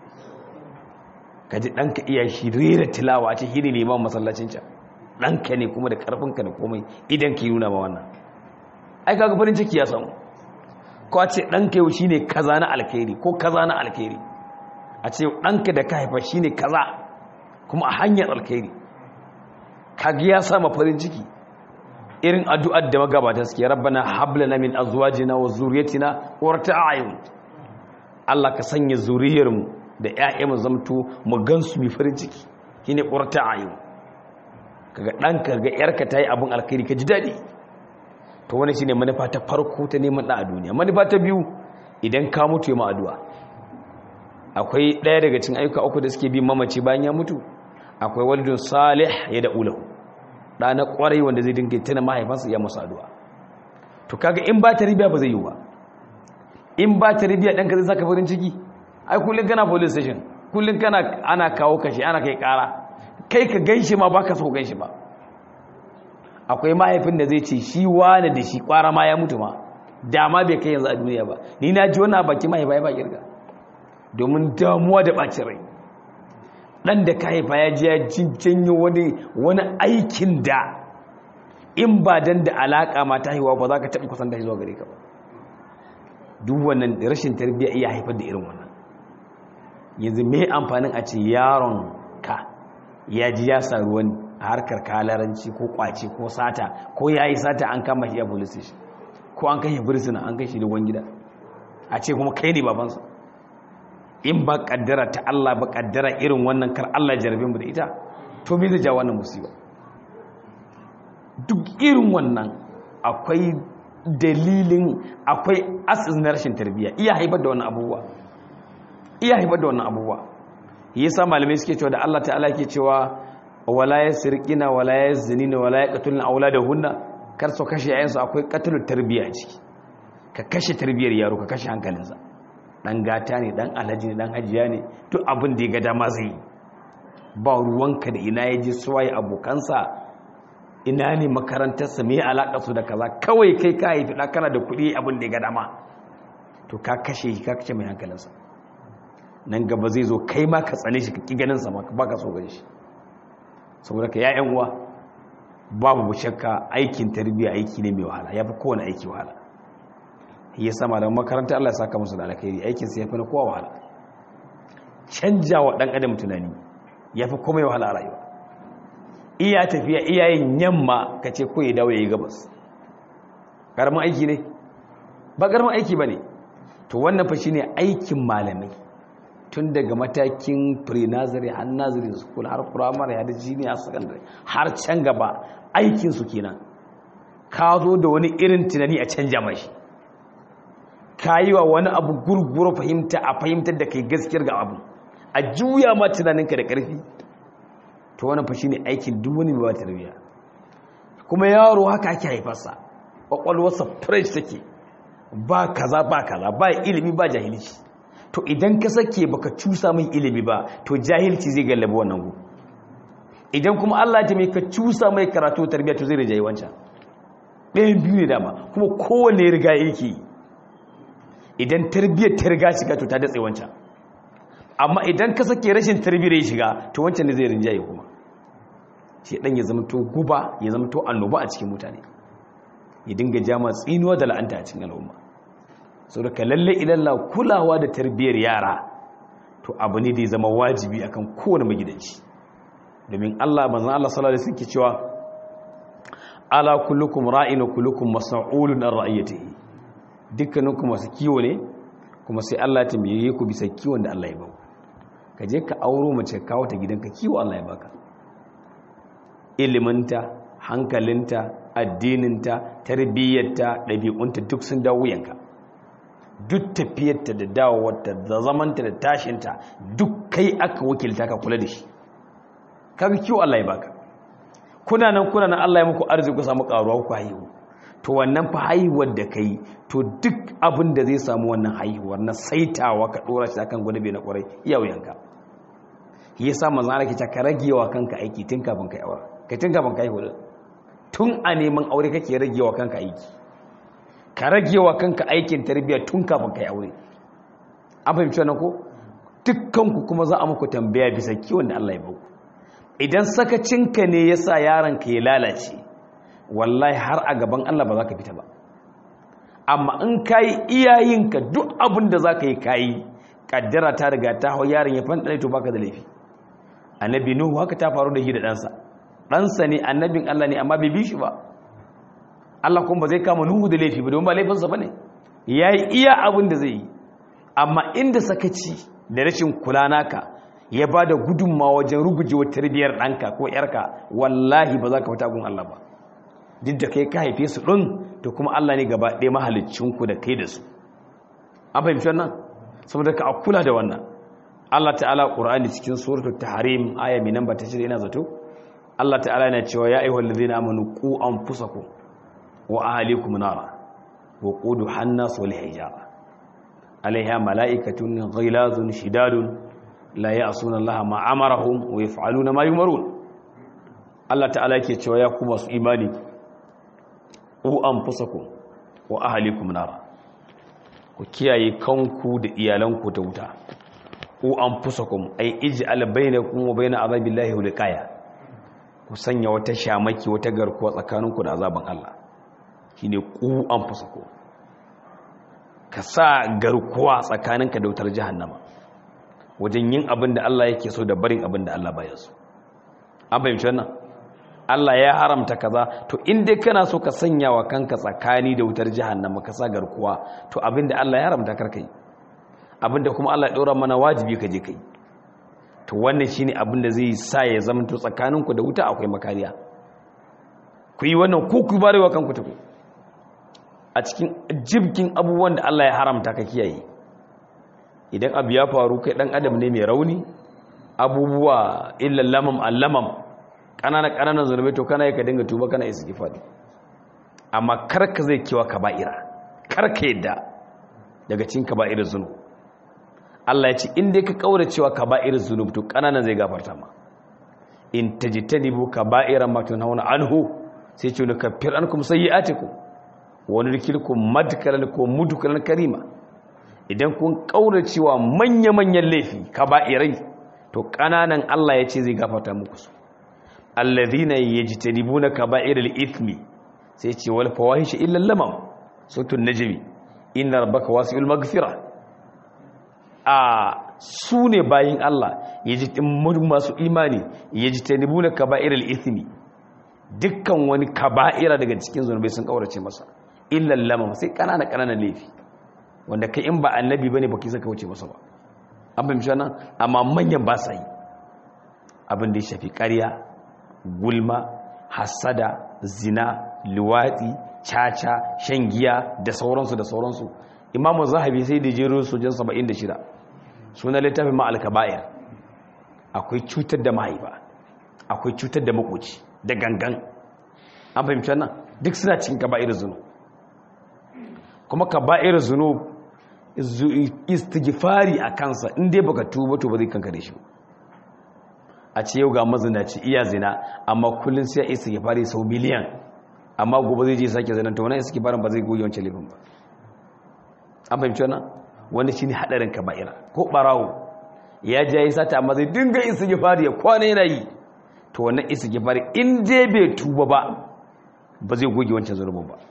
ka ji ɗanka iya shi rera tilawa a ce hini neman masallacin can ɗanka ne kuma da ƙarfinka da komai idan ka yi nuna ma wannan ai kaga farin ciki ya samu ko a ce ɗanka yau shi ne kaza na alkhairi ko kaza na alkhairi a ce ɗanka da ka haifa shi ne kaza kuma a hanyar alkhairi kaga ya sama farin ciki irin addu'ar da magabata suke rabbana hablana min azwajina wa zurriyatina qurrata a'yun Allah ka sanya zuriyarmu da ƴaƴanmu zamto mu gansu mi farin ciki shine qurrata a'yun kaga danka ga yarka tayi abun alkhairi ka ji dadi to wannan shine manufa ta farko ta neman da a duniya manufa ta biyu idan ka mutu ya ma addu'a akwai ɗaya daga cikin ayyuka uku da suke bi mamaci bayan ya mutu akwai walidun salih ya da ulahu da na kwarai wanda zai dinga tana mahaifansa ya masa addu'a to kaga in ba ta ribiya ba zai yi ba in ba ta ribiya ɗanka zai saka farin ciki ai kullum kana police station kullum kana ana kawo kashi ana kai ƙara kai ka ganshi ma baka so ganshi ba akwai mahaifin da zai ce shi wane da shi kwara ma ya mutu ma dama bai kai yanzu a duniya ba ni na ji wannan baki mahaifa ya ba kirga domin damuwa da ɓacin rai ɗan da ka haifa ya ji ya janyo wani wani aikin da in ba dan da alaƙa ma ta haihuwa ba za ka taɓa kusan da zuwa gare ka ba duk wannan rashin tarbiyya iya haifar da irin wannan yanzu me amfanin a ce yaron ka ya ji ya sa ruwan a harkar kalaranci ko kwace ko sata ko ya yi sata an kama shi a police station ko an kai birsina an kai shi da gida a ce kuma kai ne babansa in ba kaddara ta Allah ba kaddara irin wannan kar Allah jarabe mu da ita to me zai ja wannan musiba duk irin wannan akwai dalilin akwai asis na rashin tarbiyya iya haifar da wannan abubuwa iya haifar da wannan abubuwa yasa malamai suke cewa da Allah ta'ala ke cewa wala yasriqina wala yazinina wala yaqtuluna auladahunna kar su kashe yayansu akwai qatlu tarbiyya ciki ka kashe tarbiyyar yaro ka kashe hankalinsa dan gata ne dan alhaji ne dan hajiya ne duk abin da ya ga dama zai yi ba ruwanka da ina ya ji suwaye abokansa ina ne makarantarsa mai alaƙa su da kaza kawai kai ka haifi ɗan kana da kuɗi abin da ya ga dama to ka kashe shi ka kashe mai hankalinsa nan gaba zai zo kai ma ka tsane shi ka ƙi ganinsa ma ba ka so gani shi saboda ka ya'yan uwa babu shakka aikin tarbiyya aiki ne mai wahala ya fi kowane aiki wahala ya sama da makaranta Allah ya saka musu da alkhairi aikin sa yafi na kowa wahala canja wa dan adam tunani yafi komai wahala a rayuwa iya tafiya iyayen yamma kace ko ya dawo yayi gabas karamin aiki ne ba karamin aiki bane to wannan fa shine aikin malamai tun daga matakin pre-nursery har nursery school har primary har junior secondary har can gaba aikin su kenan ka zo da wani irin tunani a canja mashi ka yi wa wani abu gurguru fahimta a fahimtar da kai gaskiyar ga abu a juya ma tunaninka da ƙarfi to wani fashi ne aikin duk wani mai tarbiyya kuma yaro haka ake haifarsa ƙwaƙwalwarsa fresh take ba kaza ba kaza ba ilimi ba jahilci to idan ka sake baka cusa mai ilimi ba to jahilci zai gallabi wannan gu idan kuma Allah ya mai ka cusa mai karatu tarbiyya to zai rijayi wancan ɗayan biyu ne dama kuma kowanne riga yake yi idan tarbiyyar ta riga shiga to ta datse wancan amma idan ka sake rashin tarbiyyar ya shiga to wancan ne zai rinjaye kuma shi dan ya zama to guba ya zama to annoba a cikin mutane ya dinga jama tsinuwa da la'anta a cikin al'umma sau da ka lalle ilalla kulawa da tarbiyyar yara to abu ne da ya zama wajibi akan kowane magidanci domin Allah manzon Allah sallallahu alaihi wasallam ke cewa ala kullukum ra'in wa kullukum mas'ulun an ra'iyatihi dukkaninku masu kiwo ne kuma sai Allah ta tambaye ku bisa kiwon da Allah ya ba ka je ka auro mace kawo ta gidanka kiwo Allah ya baka iliminta hankalinta addininta tarbiyyarta ɗabi'unta duk sun dawo wuyanka duk tafiyarta da dawowarta da zamanta da tashinta duk kai aka wakilta ka kula da shi kaga kiwo Allah ya baka kuna nan kuna nan Allah ya muku arziki ku samu karuwa ku haihu to wannan fa haihuwar da kai to duk abin da zai samu wannan haihuwar na saitawa ka dora shi akan gwada bai na kwarai iya wuyanka shi yasa manzo Allah ke ka ragewa kanka aiki tun kafin kai aure kai tun kafin kai haihu tun a neman aure kake ragewa kanka aiki ka rage wa kanka aikin tarbiyya tun kafin ka yi aure an fahimci wannan ko dukkanku kuma za a muku tambaya bisa kiwon da Allah ya bauku idan sakacinka ne ya sa yaronka ya lalace wallahi har a gaban Allah ba za ka fita ba amma in ka yi iyayenka duk abin da za ka yi kayi kaddara ta riga ta hau yaron ya fanɗare to baka da laifi annabi nuhu haka ta faru da shi da ɗansa ɗansa ne annabin Allah ne amma bai bi shi ba Allah kuma ba zai kama nuhu da laifi ba domin ba laifinsa ba ne ya yi iya abin da zai yi amma inda sakaci da rashin kula naka ya ba da gudunmawa wajen rugujewar tarbiyyar ɗanka ko ‘yarka wallahi ba za ka fita gun Allah ba duk da kai ka haife su ɗin to kuma Allah ne gaba ɗaya mahalicinku da kai da su an fahimci wannan saboda ka a kula da wannan Allah ta'ala ƙur'ani cikin suratul tahrim aya mai namba ta shirya ina zato Allah ta'ala yana cewa ya ayyuhal ladzina amanu qu anfusakum wa ahlikum nara wa qudu hannas wal hijara alaiha mala'ikatun ghilazun shidadun la ya'suna Allah ma amarahum wa yaf'aluna ma yumarun Allah ta'ala yake cewa ya ku masu imani ku anfusakum wa ahlikum nara ku kiyaye kanku da iyalanku da wuta ku anfusakum ay ij'al bainakum wa bain azabillahi wiqaya ku sanya wata shamaki wata garkuwa tsakaninku da azaban Allah shine ku anfusakum ka sa garkuwa tsakaninka da wutar jahannama wajen yin abin da Allah yake so da barin abin da Allah baya so an fahimci wannan Allah ya haramta kaza to in dai kana so ka sanya wa kanka tsakani da wutar jahannama ka sa garkuwa to abin da Allah ya haramta karka yi abin da kuma Allah ya ɗora mana wajibi ka je kai to wannan shine abin da zai sa ya zama to tsakaninku da wuta akwai makariya ku yi wannan ku ku barewa kanku tafi a cikin jibkin abubuwan da Allah ya haramta ka kiyaye idan abu ya faru kai dan adam ne mai rauni abubuwa illa lamam allamam kanana kananan zunubai to kana ka dinga tuba kana istighfari amma kar ka zai kiwa kaba'ira kar ka yadda daga cikin kaba'irar zunub Allah ya ce in dai ka kaura cewa kaba'ir zunub to kananan zai gafarta ma in tajtanibu kaba'ira ma tunhauna anhu sai ce ne kafir ankum sayyi'atikum wa nudkhilukum madkalan ko mudkalan karima idan kun kaura cewa manya-manyan laifi kaba'irai to kananan Allah ya ce zai gafarta muku su alladhina yajtanibuna kaba'iral ithmi sai ce wal fawahish illa lamam sutun najmi inna rabbaka wasi'ul maghfirah a su ne bayin Allah masu imani ya ji ta nibu na kaba'irar ithimi dukkan wani kaba'ira daga cikin zunubai sun kaurace masa illan lamam sai kanana kananan laifi wanda kai in ba annabi bane baki saka wuce masa ba an fahimci wannan amma manyan ba sa yi abin da ya shafi ƙarya gulma hasada zina luwatsi caca shan giya da sauransu da sauransu imamu zahabi sai da jero sojan 76 suna littafin ma'al kaba'ir akwai cutar da mahaifa akwai cutar da makoci da gangan an fahimci wannan duk suna cikin kaba'ir zunu kuma kaba'ir zunu istighfari a kansa inda baka tuba to ba zai kankare shi a ce yau ga mazinaci iya zina amma kullum sai ya istighfari sau miliyan amma gobe zai je sake zanen ta wani istighfarin ba zai goyi wancan laifin ba an fahimci wannan wanda shi ne haɗarin kaba'ira ko ɓarawo ya ji ya yi sata amma zai dinga isa gifari ya kwana yana yi to wannan isa gifari in je bai tuba ba ba zai goge wancan zunubin ba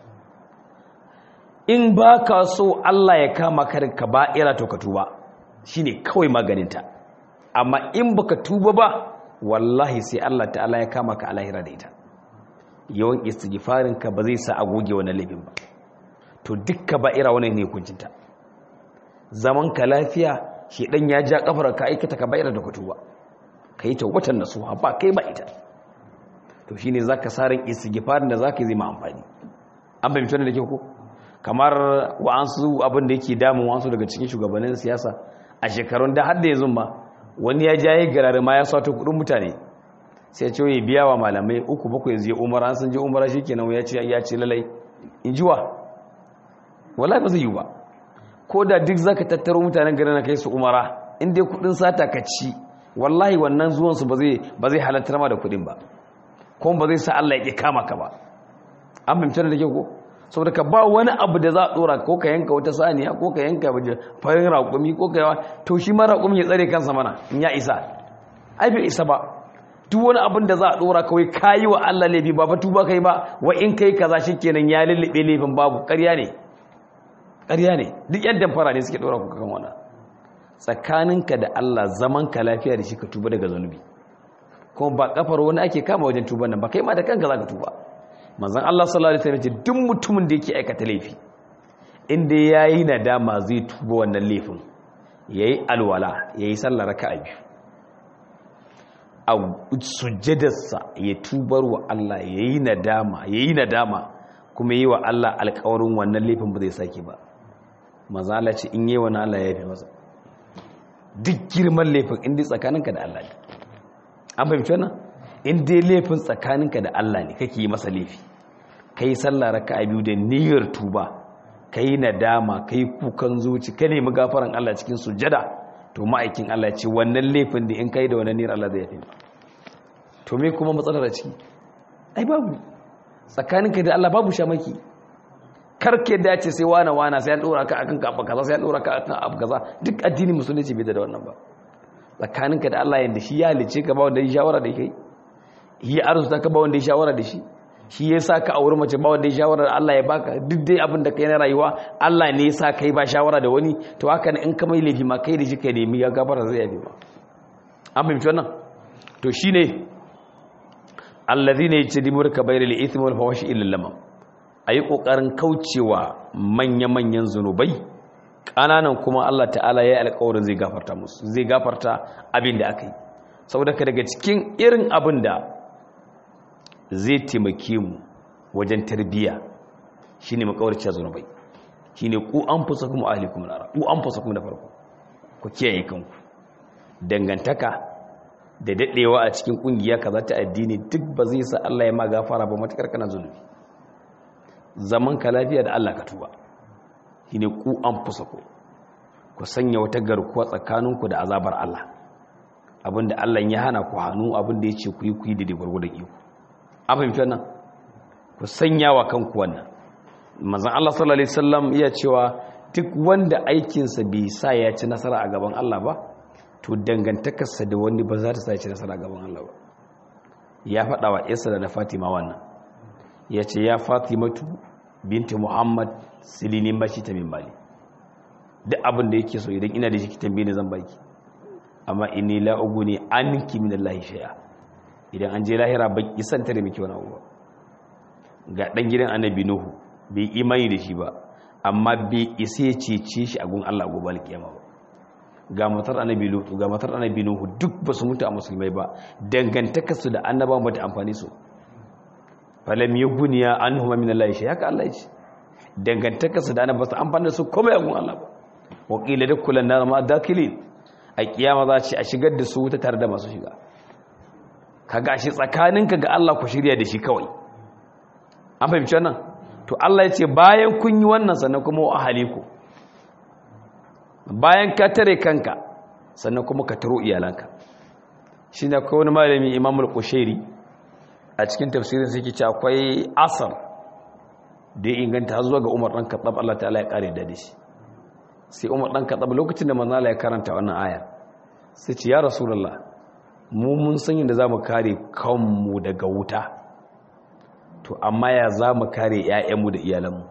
in ba ka so Allah ya kama karin kaba'ira to ka tuba shi ne kawai maganinta amma in ba ka tuba ba wallahi sai Allah ta'ala ya kama ka alahira da ita yawan istighfarinka ba zai sa a goge wannan laifin ba to dukka ba'ira wannan ne hukuncinta zaman ka lafiya shi dan ya ja kafar ka aikata ka ba'ira da kutuba kai ta watan nasuha ba kai ba ita to shine zaka sarin istighfarin da zaka yi zai ma amfani an bayyana da ke ko kamar wa'ansu abin da yake damun wa'ansu daga cikin shugabannin siyasa a shekarun da har da yanzu ma wani ya jaye garare ma ya sato kudin mutane sai ce ya biya wa malamai uku bakwai zai umara an sun je umara shikenan ya ce ya ce lalai in jiwa wallahi ba zai yi ba ko da duk zaka tattaro mutanen garin na kai su umara in dai kudin sata ka ci wallahi wannan zuwan su ba zai ba zai halartar ma da kudin ba kuma ba zai sa Allah ya ki kama ka ba an fahimta da ke ko saboda ka ba wani abu da za a dora ko ka yanka wata saniya ko ka yanka farin raƙumi ko ka yawa to shi ma raƙumi ya tsare kansa mana in ya isa ai bai isa ba duk wani abin da za a dora kawai kayi wa Allah laifi ba fa tuba kai ba wa in kai kaza shikenan ya lullube laifin babu ƙarya ne ƙarya ne duk yadda fara ne suke dora ku kan wannan tsakaninka da Allah zaman ka lafiya da shi ka tuba daga zanubi kuma ba kafar wani ake kama wajen tuban nan ba kai ma da kanka zaka tuba manzon Allah sallallahu alaihi wasallam duk mutumin da yake aikata laifi inda yayi nadama zai tuba wannan laifin yayi alwala yayi sallar raka'a biyu a sujjadarsa ya tubar wa Allah yayi nadama yayi nadama kuma yi wa Allah alƙawarin wannan laifin ba zai sake ba manzon Allah ce in yi wa Allah ya yafe masa duk girman laifin inda tsakaninka da Allah ne an fahimci wannan in dai laifin tsakaninka da Allah ne kake yi masa laifi kai sallah raka'a biyu da niyyar tuba kai nadama kai kukan zuci ka nemi gafaran Allah cikin sujada to ma'aikin Allah ya ce wannan laifin da in kai da wannan niyyar Allah zai yafe to me kuma matsalar ciki ai babu tsakaninka da Allah babu shamaki karke da ce sai wana wana sai an dora ka akan abu kaza sai an dora ka akan abu kaza duk addinin musulunci bai da wannan ba tsakaninka da Allah yanda shi ya halice ka ba wanda ya shawara da kai shi ya arzuta ka ba wanda ya shawara da shi shi ya sa ka auri mace ba wanda ya shawara da Allah ya baka duk dai abin da kai na rayuwa Allah ne ya sa kai ba shawara da wani to haka ne in ka mai laifi ma kai da shi kai nemi ya gabara zai yafi ma an fahimci wannan to shine allazina yajtanibu kabairil ithmi wal fawashi illa lamam a yi ƙoƙarin kaucewa manya-manyan zunubai ƙananan kuma Allah ta'ala ya yi alƙawarin zai gafarta musu zai gafarta abin da aka yi saboda ka daga cikin irin abin da zai taimake mu wajen tarbiyya shi ne makawarci zunubai shi ne ku an fusa kuma ahli kuma nara ku an fusa kuma da farko ku kiyaye kanku dangantaka da daɗewa a cikin ƙungiya kaza ta addini duk ba zai sa Allah ya ma gafara ba matuƙar kana zunubi zaman ka lafiya da Allah ka tuba shine ku an fusa ku ku sanya wata garkuwa tsakaninku da azabar Allah abinda Allah ya hana ku hannu abinda ya ce ku yi ku yi da gwargwadon iko an fahimci wannan ku sanya wa kanku wannan manzon Allah sallallahu alaihi wasallam iya cewa duk wanda aikinsa bai sa ya ci nasara a gaban Allah ba to dangantakarsa da wani ba za ta sa ya ci nasara a gaban Allah ba ya faɗa wa Isa da na Fatima wannan ya ce ya fatimatu binti muhammad silinin bashi ta min mali duk abin da yake so idan ina da shi tambaye ne zan baki amma inni la uguni anki min Allah shay'a idan an je lahira ba ki san tare miki wani abu ga dan gidan annabi nuhu bai imani da shi ba amma bai isa ya cece shi a gun Allah gobe alkiyama ba ga matar annabi lutu ga matar annabi nuhu duk ba su mutu a musulmai ba dangantakarsu da annabawan ba ta amfani su falam yi guniya an huma min Allah shi haka Allah ce dangantakarsa da ana ba su amfani da su komai agun Allah ba wakila da kulan na ma dakili a kiyama za ce a shigar da su wuta tare da masu shiga ka gashi tsakaninka ga Allah ku shirya da shi kawai an fahimci wannan to Allah ya ce bayan kun yi wannan sannan kuma wa ahaliku bayan ka tare kanka sannan kuma ka taro iyalanka shi ne akwai wani malami imamul kushairi a cikin tafsirin sai ke ce akwai asar da ya inganta har zuwa ga umar ɗan kaɗab Allah ta'ala ya ƙare da shi sai umar ɗan kaɗab lokacin da manzala ya karanta wannan ayar sai ce ya rasulallah mu mun san yadda za mu kare kanmu daga wuta to amma ya za mu kare 'ya'yanmu da iyalanmu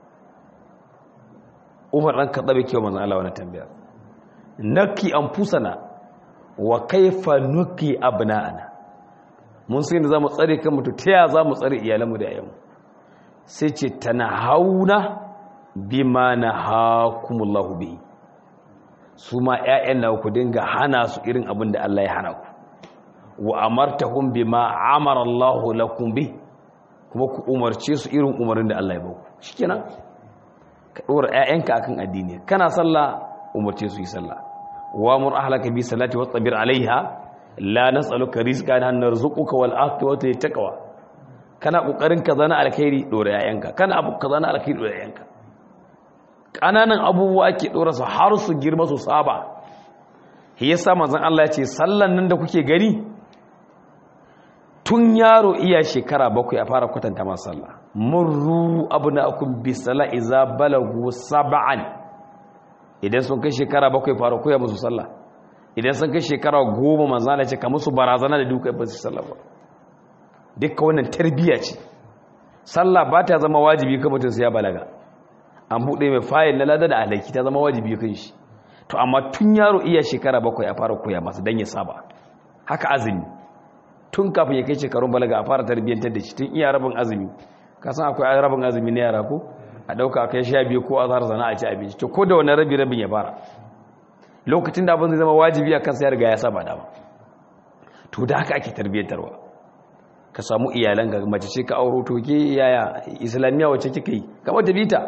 umar ɗan kaɗab ya kewa manzala wani tambayar naki an fusana wa kaifa nuki abna'ana mun sai da za mu tsare kan mutu ta ya za mu tsare iyalanmu da yayanmu sai ce ta na hauna bi ma na hakumullahu bi su ma 'ya'yan na ku dinga hana su irin abin da Allah ya hana ku wa amartahum bi ma amara Allahu lakum bi kuma ku umarce su irin umarin da Allah ya baku shikenan ka dora 'ya'yanka akan addini kana sallah umarce su yi sallah wa mur ahlaka bi salati wastabir alaiha la nas'aluka rizqan nahnu narzuquka wal aqibatu littaqwa kana kokarin ka zana alkhairi dora yayanka kana abu ka zana alkhairi dora yayanka kananan abubuwa ake dora su har su girma su saba shi yasa manzon Allah ya ce sallan nan da kuke gani tun yaro iya shekara bakwai a fara kwatanta masa sallah murru abnaakum bisala iza balagu sab'an idan sun kai shekara bakwai fara koya musu sallah idan sun kai shekara goma manzo Allah ce ka musu barazana da duka ba su sallah ba dukkan wannan tarbiyya ce sallah ba ta zama wajibi kan mutum sai ya balaga an buɗe mai fayil na lada da alaki ta zama wajibi kan shi to amma tun yaro iya shekara bakwai a fara koya masa don ya saba haka azumi tun kafin ya kai shekarun balaga a fara tarbiyyantar da shi tun iya rabin azumi ka san akwai rabin azumi na yara ko a ɗauka a kai sha biyu ko a zara zana a ci abinci to ko da wani rabi rabin ya fara lokacin da abin zai zama wajibi a kansa ya riga ya saba dama to da haka ake tarbiyyantarwa ka samu iyalan ga mace ce ka auro to ke yaya islamiyya wacce kika yi kamar ta bita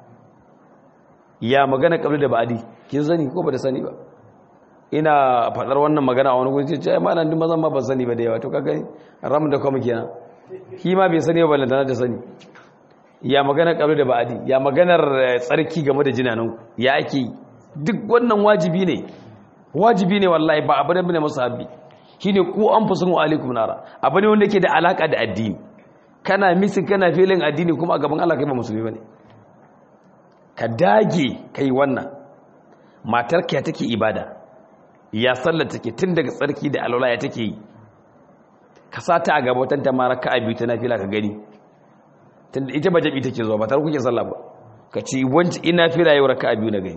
ya magana kabli da ba'adi kin sani ko ba da sani ba ina fadar wannan magana a wani gurin ce ai malan din mazan ma ban sani ba da yawa to kaga ram da kuma kenan shi ma bai sani ba balantana da sani ya magana kabli da ba'adi ya maganar tsarki game da jinanan ya ake duk wannan wajibi ne wajibi ne wallahi ba abu da bane musahabi shine ku anfusukum alaikum nara abu ne wanda yake da alaka da addini kana misin kana filin addini kuma a gaban Allah kai ba musulmi bane ka dage kai wannan matarka take ibada ya sallar take tun daga tsarki da alwala ya take yi ka sata a gabatan ta mara ka biyu ta nafila ka gani tunda ita ba jabi take zuwa ba tar kuke sallah ba ka ci wanci ina fila yau raka biyu na gani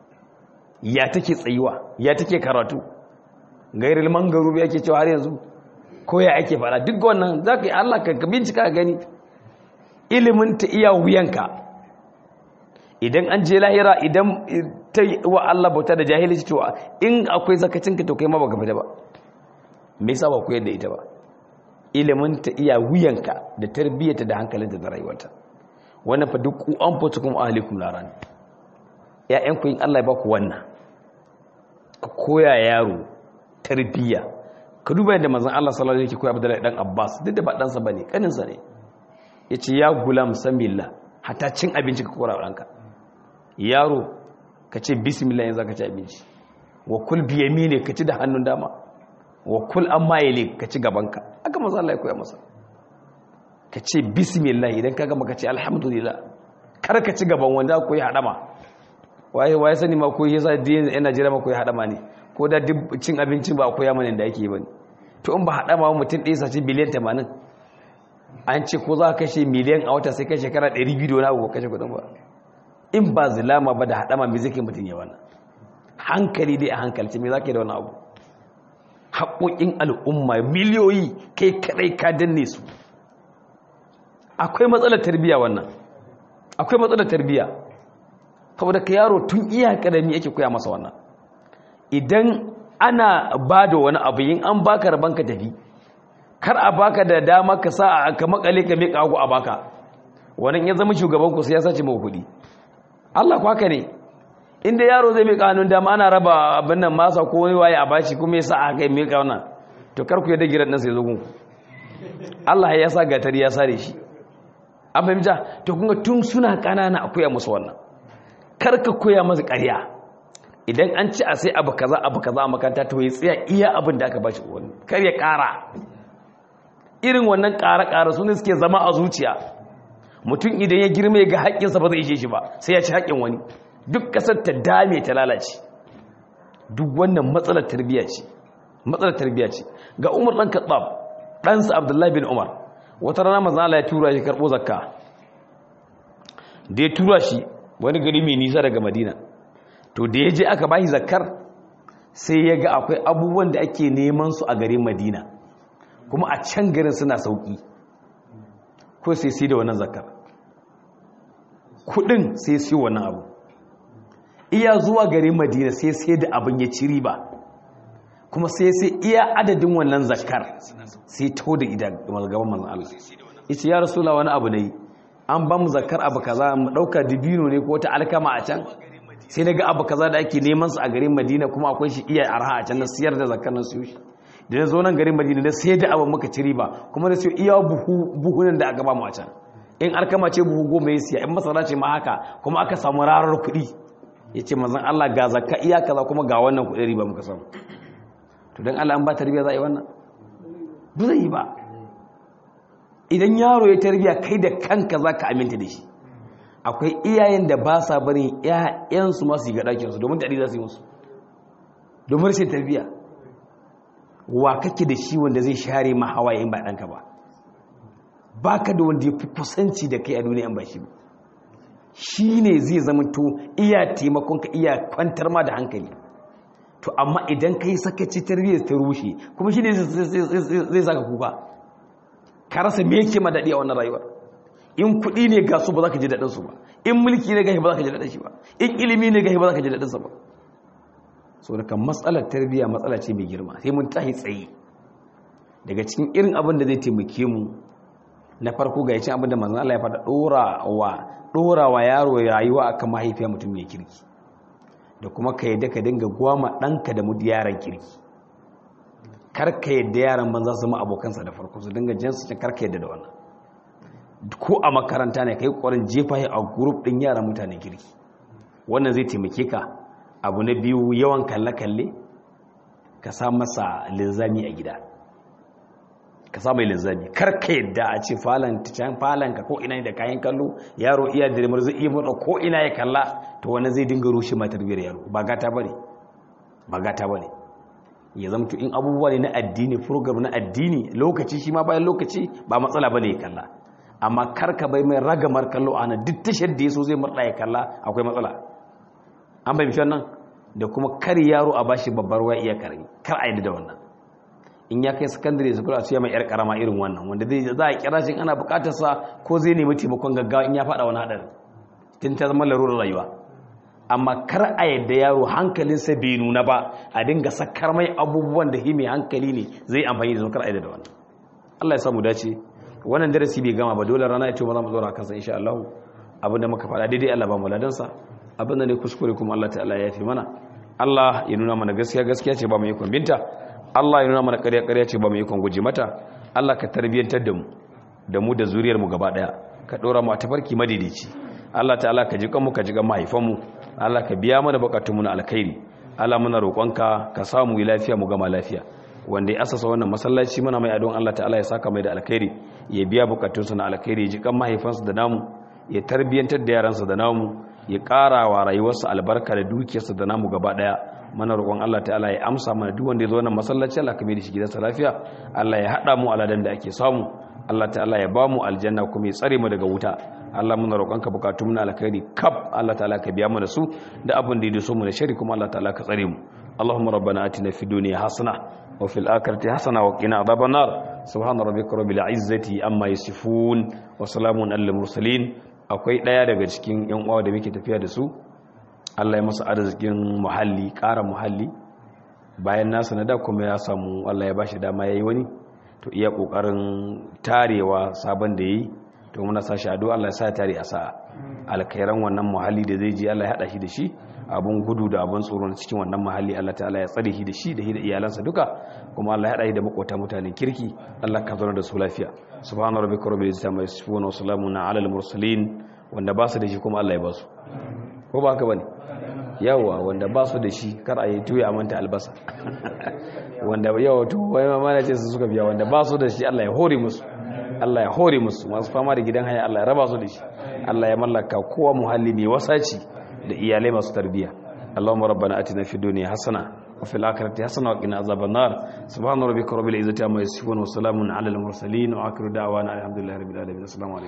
ya take tsayuwa ya take karatu gairil mangaru yake cewa har yanzu ko ya ake fara duk wannan zaka yi Allah ka bincika gani ilimin ta iya wuyanka idan an je lahira idan ta wa Allah bauta da jahilci to in akwai zakacinka to kai ma baka fita ba me yasa ba ku yadda ita ba ilimin ta iya wuyanka da tarbiyyata da hankalinta da rayuwarta wannan fa duk an fito kuma ahlikum laran ƴaƴan ku in Allah ya baku wannan ka koya yaro tarbiyya ka duba yadda manzon Allah sallallahu alaihi wasallam yake koya Abdullahi dan Abbas duk da ba dan sa bane kanin sa ne yace ya gulam samillah hatta cin abinci ka kora ranka yaro ka ce bismillah yanzu ka ci abinci wa kul bi yamini ka ci da hannun dama wa kul amma yali ka ci gabanka aka manzo Allah ya koya masa ka ce bismillah idan ka gama ka ce alhamdulillah kar ka ci gaban wanda ko ya hadama waye waye sani ma ko yasa din yana jira ma ko ya hadama ne ko da duk cin abincin ba koya mana da yake bane to in ba hadama mutum ɗaya sace biliyan 80 an ce ko za ka kashe miliyan a wata sai kai shekara 200 da wani abu kashe kudin ba in ba zulama ba da hadama me zai mutum ya wannan hankali dai a hankalci me zaka yi da wani abu haƙoƙin al'umma miliyoyi kai kadai ka danne su akwai matsalar tarbiyya wannan akwai matsalar tarbiyya saboda ka yaro tun iya karami yake koya masa wannan idan ana ba da wani abu yin an baka rabon ka tafi kar a baka da dama ka sa ka makale ka miƙa hagu a baka wannan ya zama shugaban ku sai ya sace mai kuɗi Allah ku haka ne inda yaro zai miƙa hannun dama ana raba abin nan masa ko wani waye a bashi kuma ya sa a kai miƙa wannan to kar ku yadda gidan nan sai zo gunku Allah ya sa gatari ya sare shi an fahimta to kun tun suna ƙanana a koya musu wannan kar ka koya masa ƙarya idan an ci a sai abu kaza abu kaza a makaranta to ya tsaya iya abin da aka bashi wani kar ya ƙara irin wannan ƙara-ƙara su ne suke zama a zuciya mutum idan ya girma ya ga haƙƙinsa ba zai ishe shi ba sai ya ci haƙƙin wani duk ƙasar ta dame ta lalace duk wannan matsalar tarbiyya ce matsalar tarbiyya ce ga umar ɗan katsab ɗansa abdullahi bin umar wata rana mazan Allah ya tura shi karɓo zakka da ya tura shi wani gari mai nisa daga madina to da ya je aka bashi zakkar sai ya ga akwai abubuwan da ake neman su a garin madina kuma a can garin suna sauki ko sai sai da wannan zakar kudin sai sai wannan abu iya zuwa garin madina sai sai da abin ya ci riba kuma sai sai iya adadin wannan zakar sai to da idan gaban manzon Allah yace ya rasula wani abu ne an ba mu zakar abu kaza mu dauka dibino ne ko ta alkama a can sai daga abu kaza da ake neman su a garin madina kuma akwai shi iya arha a can na siyar da zakar nan su shi da na zo nan garin madina da sai da abin muka ci riba kuma da siyo iya buhunan da aka ba mu a can in alkama ce buhu goma ya siya in masara ce ma haka kuma aka samu rarar kuɗi ya ce mazan Allah ga zakka iya kaza kuma ga wannan kuɗin riba muka samu to don Allah an ba ta riba za a yi wannan ba zai yi ba idan yaro ya tarbiya kai da kanka za ka aminta da shi akwai iyayen da ba sa barin 'ya'yansu masu yi ga ɗakinsu domin daɗi za su yi musu domin rashin tarbiya wa kake da shi wanda zai share ma hawaye in ba ɗanka ba ba ka da wanda ya fi kusanci da kai a duniya in ba shi ba shi ne zai zama to iya taimakonka iya kwantar ma da hankali to amma idan ka yi sakaci tarbiyyar ta rushe kuma shi ne zai saka kuka ka rasa me yake ma daɗi a wannan rayuwar in kuɗi ne ga su ba za ka ji daɗinsu ba in mulki ne gashi ba za ka ji daɗin shi ba in ilimi ne gashi ba za ka ji daɗinsa ba so daga matsalar tarbiyya matsala ce mai girma sai mun tahi tsaye daga cikin irin abin da zai taimake mu na farko ga yacin abin da manzon Allah ya faɗa ɗorawa ɗorawa yaro rayuwa akan mahaifiya mutum mai kirki da kuma ka yadda ka dinga gwama ɗanka da mudu yaran kirki kar ka yadda yaran banza su ma abokansa da farko su dinga jinsu cin kar ka yadda da wannan ko a makaranta ne ka yi ƙwarin jefa a gurup ɗin yaran mutanen kirki wannan zai taimake ka abu na biyu yawan kalle-kalle ka sa masa linzami a gida ka sa mai linzami kar ka yadda a ce falon can falon ka ko ina da kayan kallo yaro iya dirmar zai iya motsa ko ina ya kalla to wani zai dinga rushe ma tarbiyar yaro ba gata bane ba gata bane ya zamto in abubuwa ne na addini program na addini lokaci shi ma bayan lokaci ba matsala bane ya kalla amma kar ka bai mai ragamar kallo ana duk tashar da yaso zai murda ya kalla akwai matsala an bai mishan nan da kuma kar yaro a bashi babbar waya iya karami kar a yi da wannan in ya kai sakandare su kula a mai yar karama irin wannan wanda zai za a kira shi ana bukatar sa ko zai nemi taimakon gaggawa in ya fada wani hadari tun ta zama larurar rayuwa amma kar a yadda yaro hankalinsa bai nuna ba a dinga sakar mai abubuwan da mai hankali ne zai amfani da su kar a yadda da wannan Allah ya samu dace wannan darasi bai gama ba dole rana ya ce ba za mu tsora kansa insha Allah abinda muka faɗa daidai Allah ba mu ladansa abinda ne kuskure kuma Allah ta'ala ya fi mana Allah ya nuna mana gaskiya gaskiya ce ba mu yi binta Allah ya nuna mana ƙarya ƙarya ce ba mu yi guje mata Allah ka tarbiyyantar da mu da mu da zuriyar mu gaba daya ka dora mu a tafarki madidici Allah ta'ala ka ji kanmu ka ji kan mahaifan mu Allah ka biya mana bukatun mu na alkhairi Allah muna roƙonka ka samu yi lafiya mu gama lafiya wanda ya asasa wannan masallaci muna mai adon Allah ta'ala ya saka mai da alkhairi ya biya bukatunsa na alkhairi ya ji kan mahaifansa da namu ya tarbiyyantar da yaransa da namu ya ƙara wa rayuwarsa albarka da dukiyarsa da namu gaba ɗaya mana roƙon Allah ta'ala ya amsa mana duk wanda ya zo wannan masallaci Allah ka mai da shi gidansa lafiya Allah ya haɗa mu aladan da ake samu Allah ta'ala ya ba mu aljanna kuma ya tsare mu daga wuta Allah muna roƙonka bukatun mu na alkhairi kaf Allah ta'ala ka biya mu da su da abin da ya so mu da shari kuma Allah ta'ala ka tsare mu اللهم ربنا آتنا في الدنيا حسنة وفي الآخرة حسنة وقنا عذاب النار سبحان ربك رب العزة أما يصفون وسلام على المرسلين akwai ɗaya daga cikin yan uwa da muke tafiya da su Allah ya masa arzikin muhalli ƙara muhalli bayan nasa na da kuma ya samu Allah ya bashi dama yayi wani to iya kokarin tarewa sabon da yayi to muna sashi addu'a Allah ya sa tare a sa'a alkhairan wannan muhalli da zai je Allah ya hada shi da shi abun gudu da abun tsoro na cikin wannan muhalli Allah ta'ala ya tsare shi da shi da iyalansa duka kuma Allah ya hada shi da makota mutanen kirki Allah ka zauna da su lafiya subhana rabbika rabbil izzati amma yasifun wa salamun ala al mursalin wanda ba su da shi kuma Allah ya ba su ko ba haka bane yawa wanda ba su da shi kar a yi tuya a manta albasa wanda yawa to wai ma mana ce su suka biya wanda ba su da shi Allah ya hore musu Allah ya hore musu masu fama da gidan haya Allah ya raba su da shi Allah ya mallaka kowa muhalli mai wasaci da iyalai masu tarbiya Allahumma rabbana atina fid dunya hasana wa fil akhirati hasana wa qina azaban nar subhana rabbika rabbil izzati amma yasifun wa salamun alal mursalin wa akhiru da'wana alhamdulillahi rabbil alamin assalamu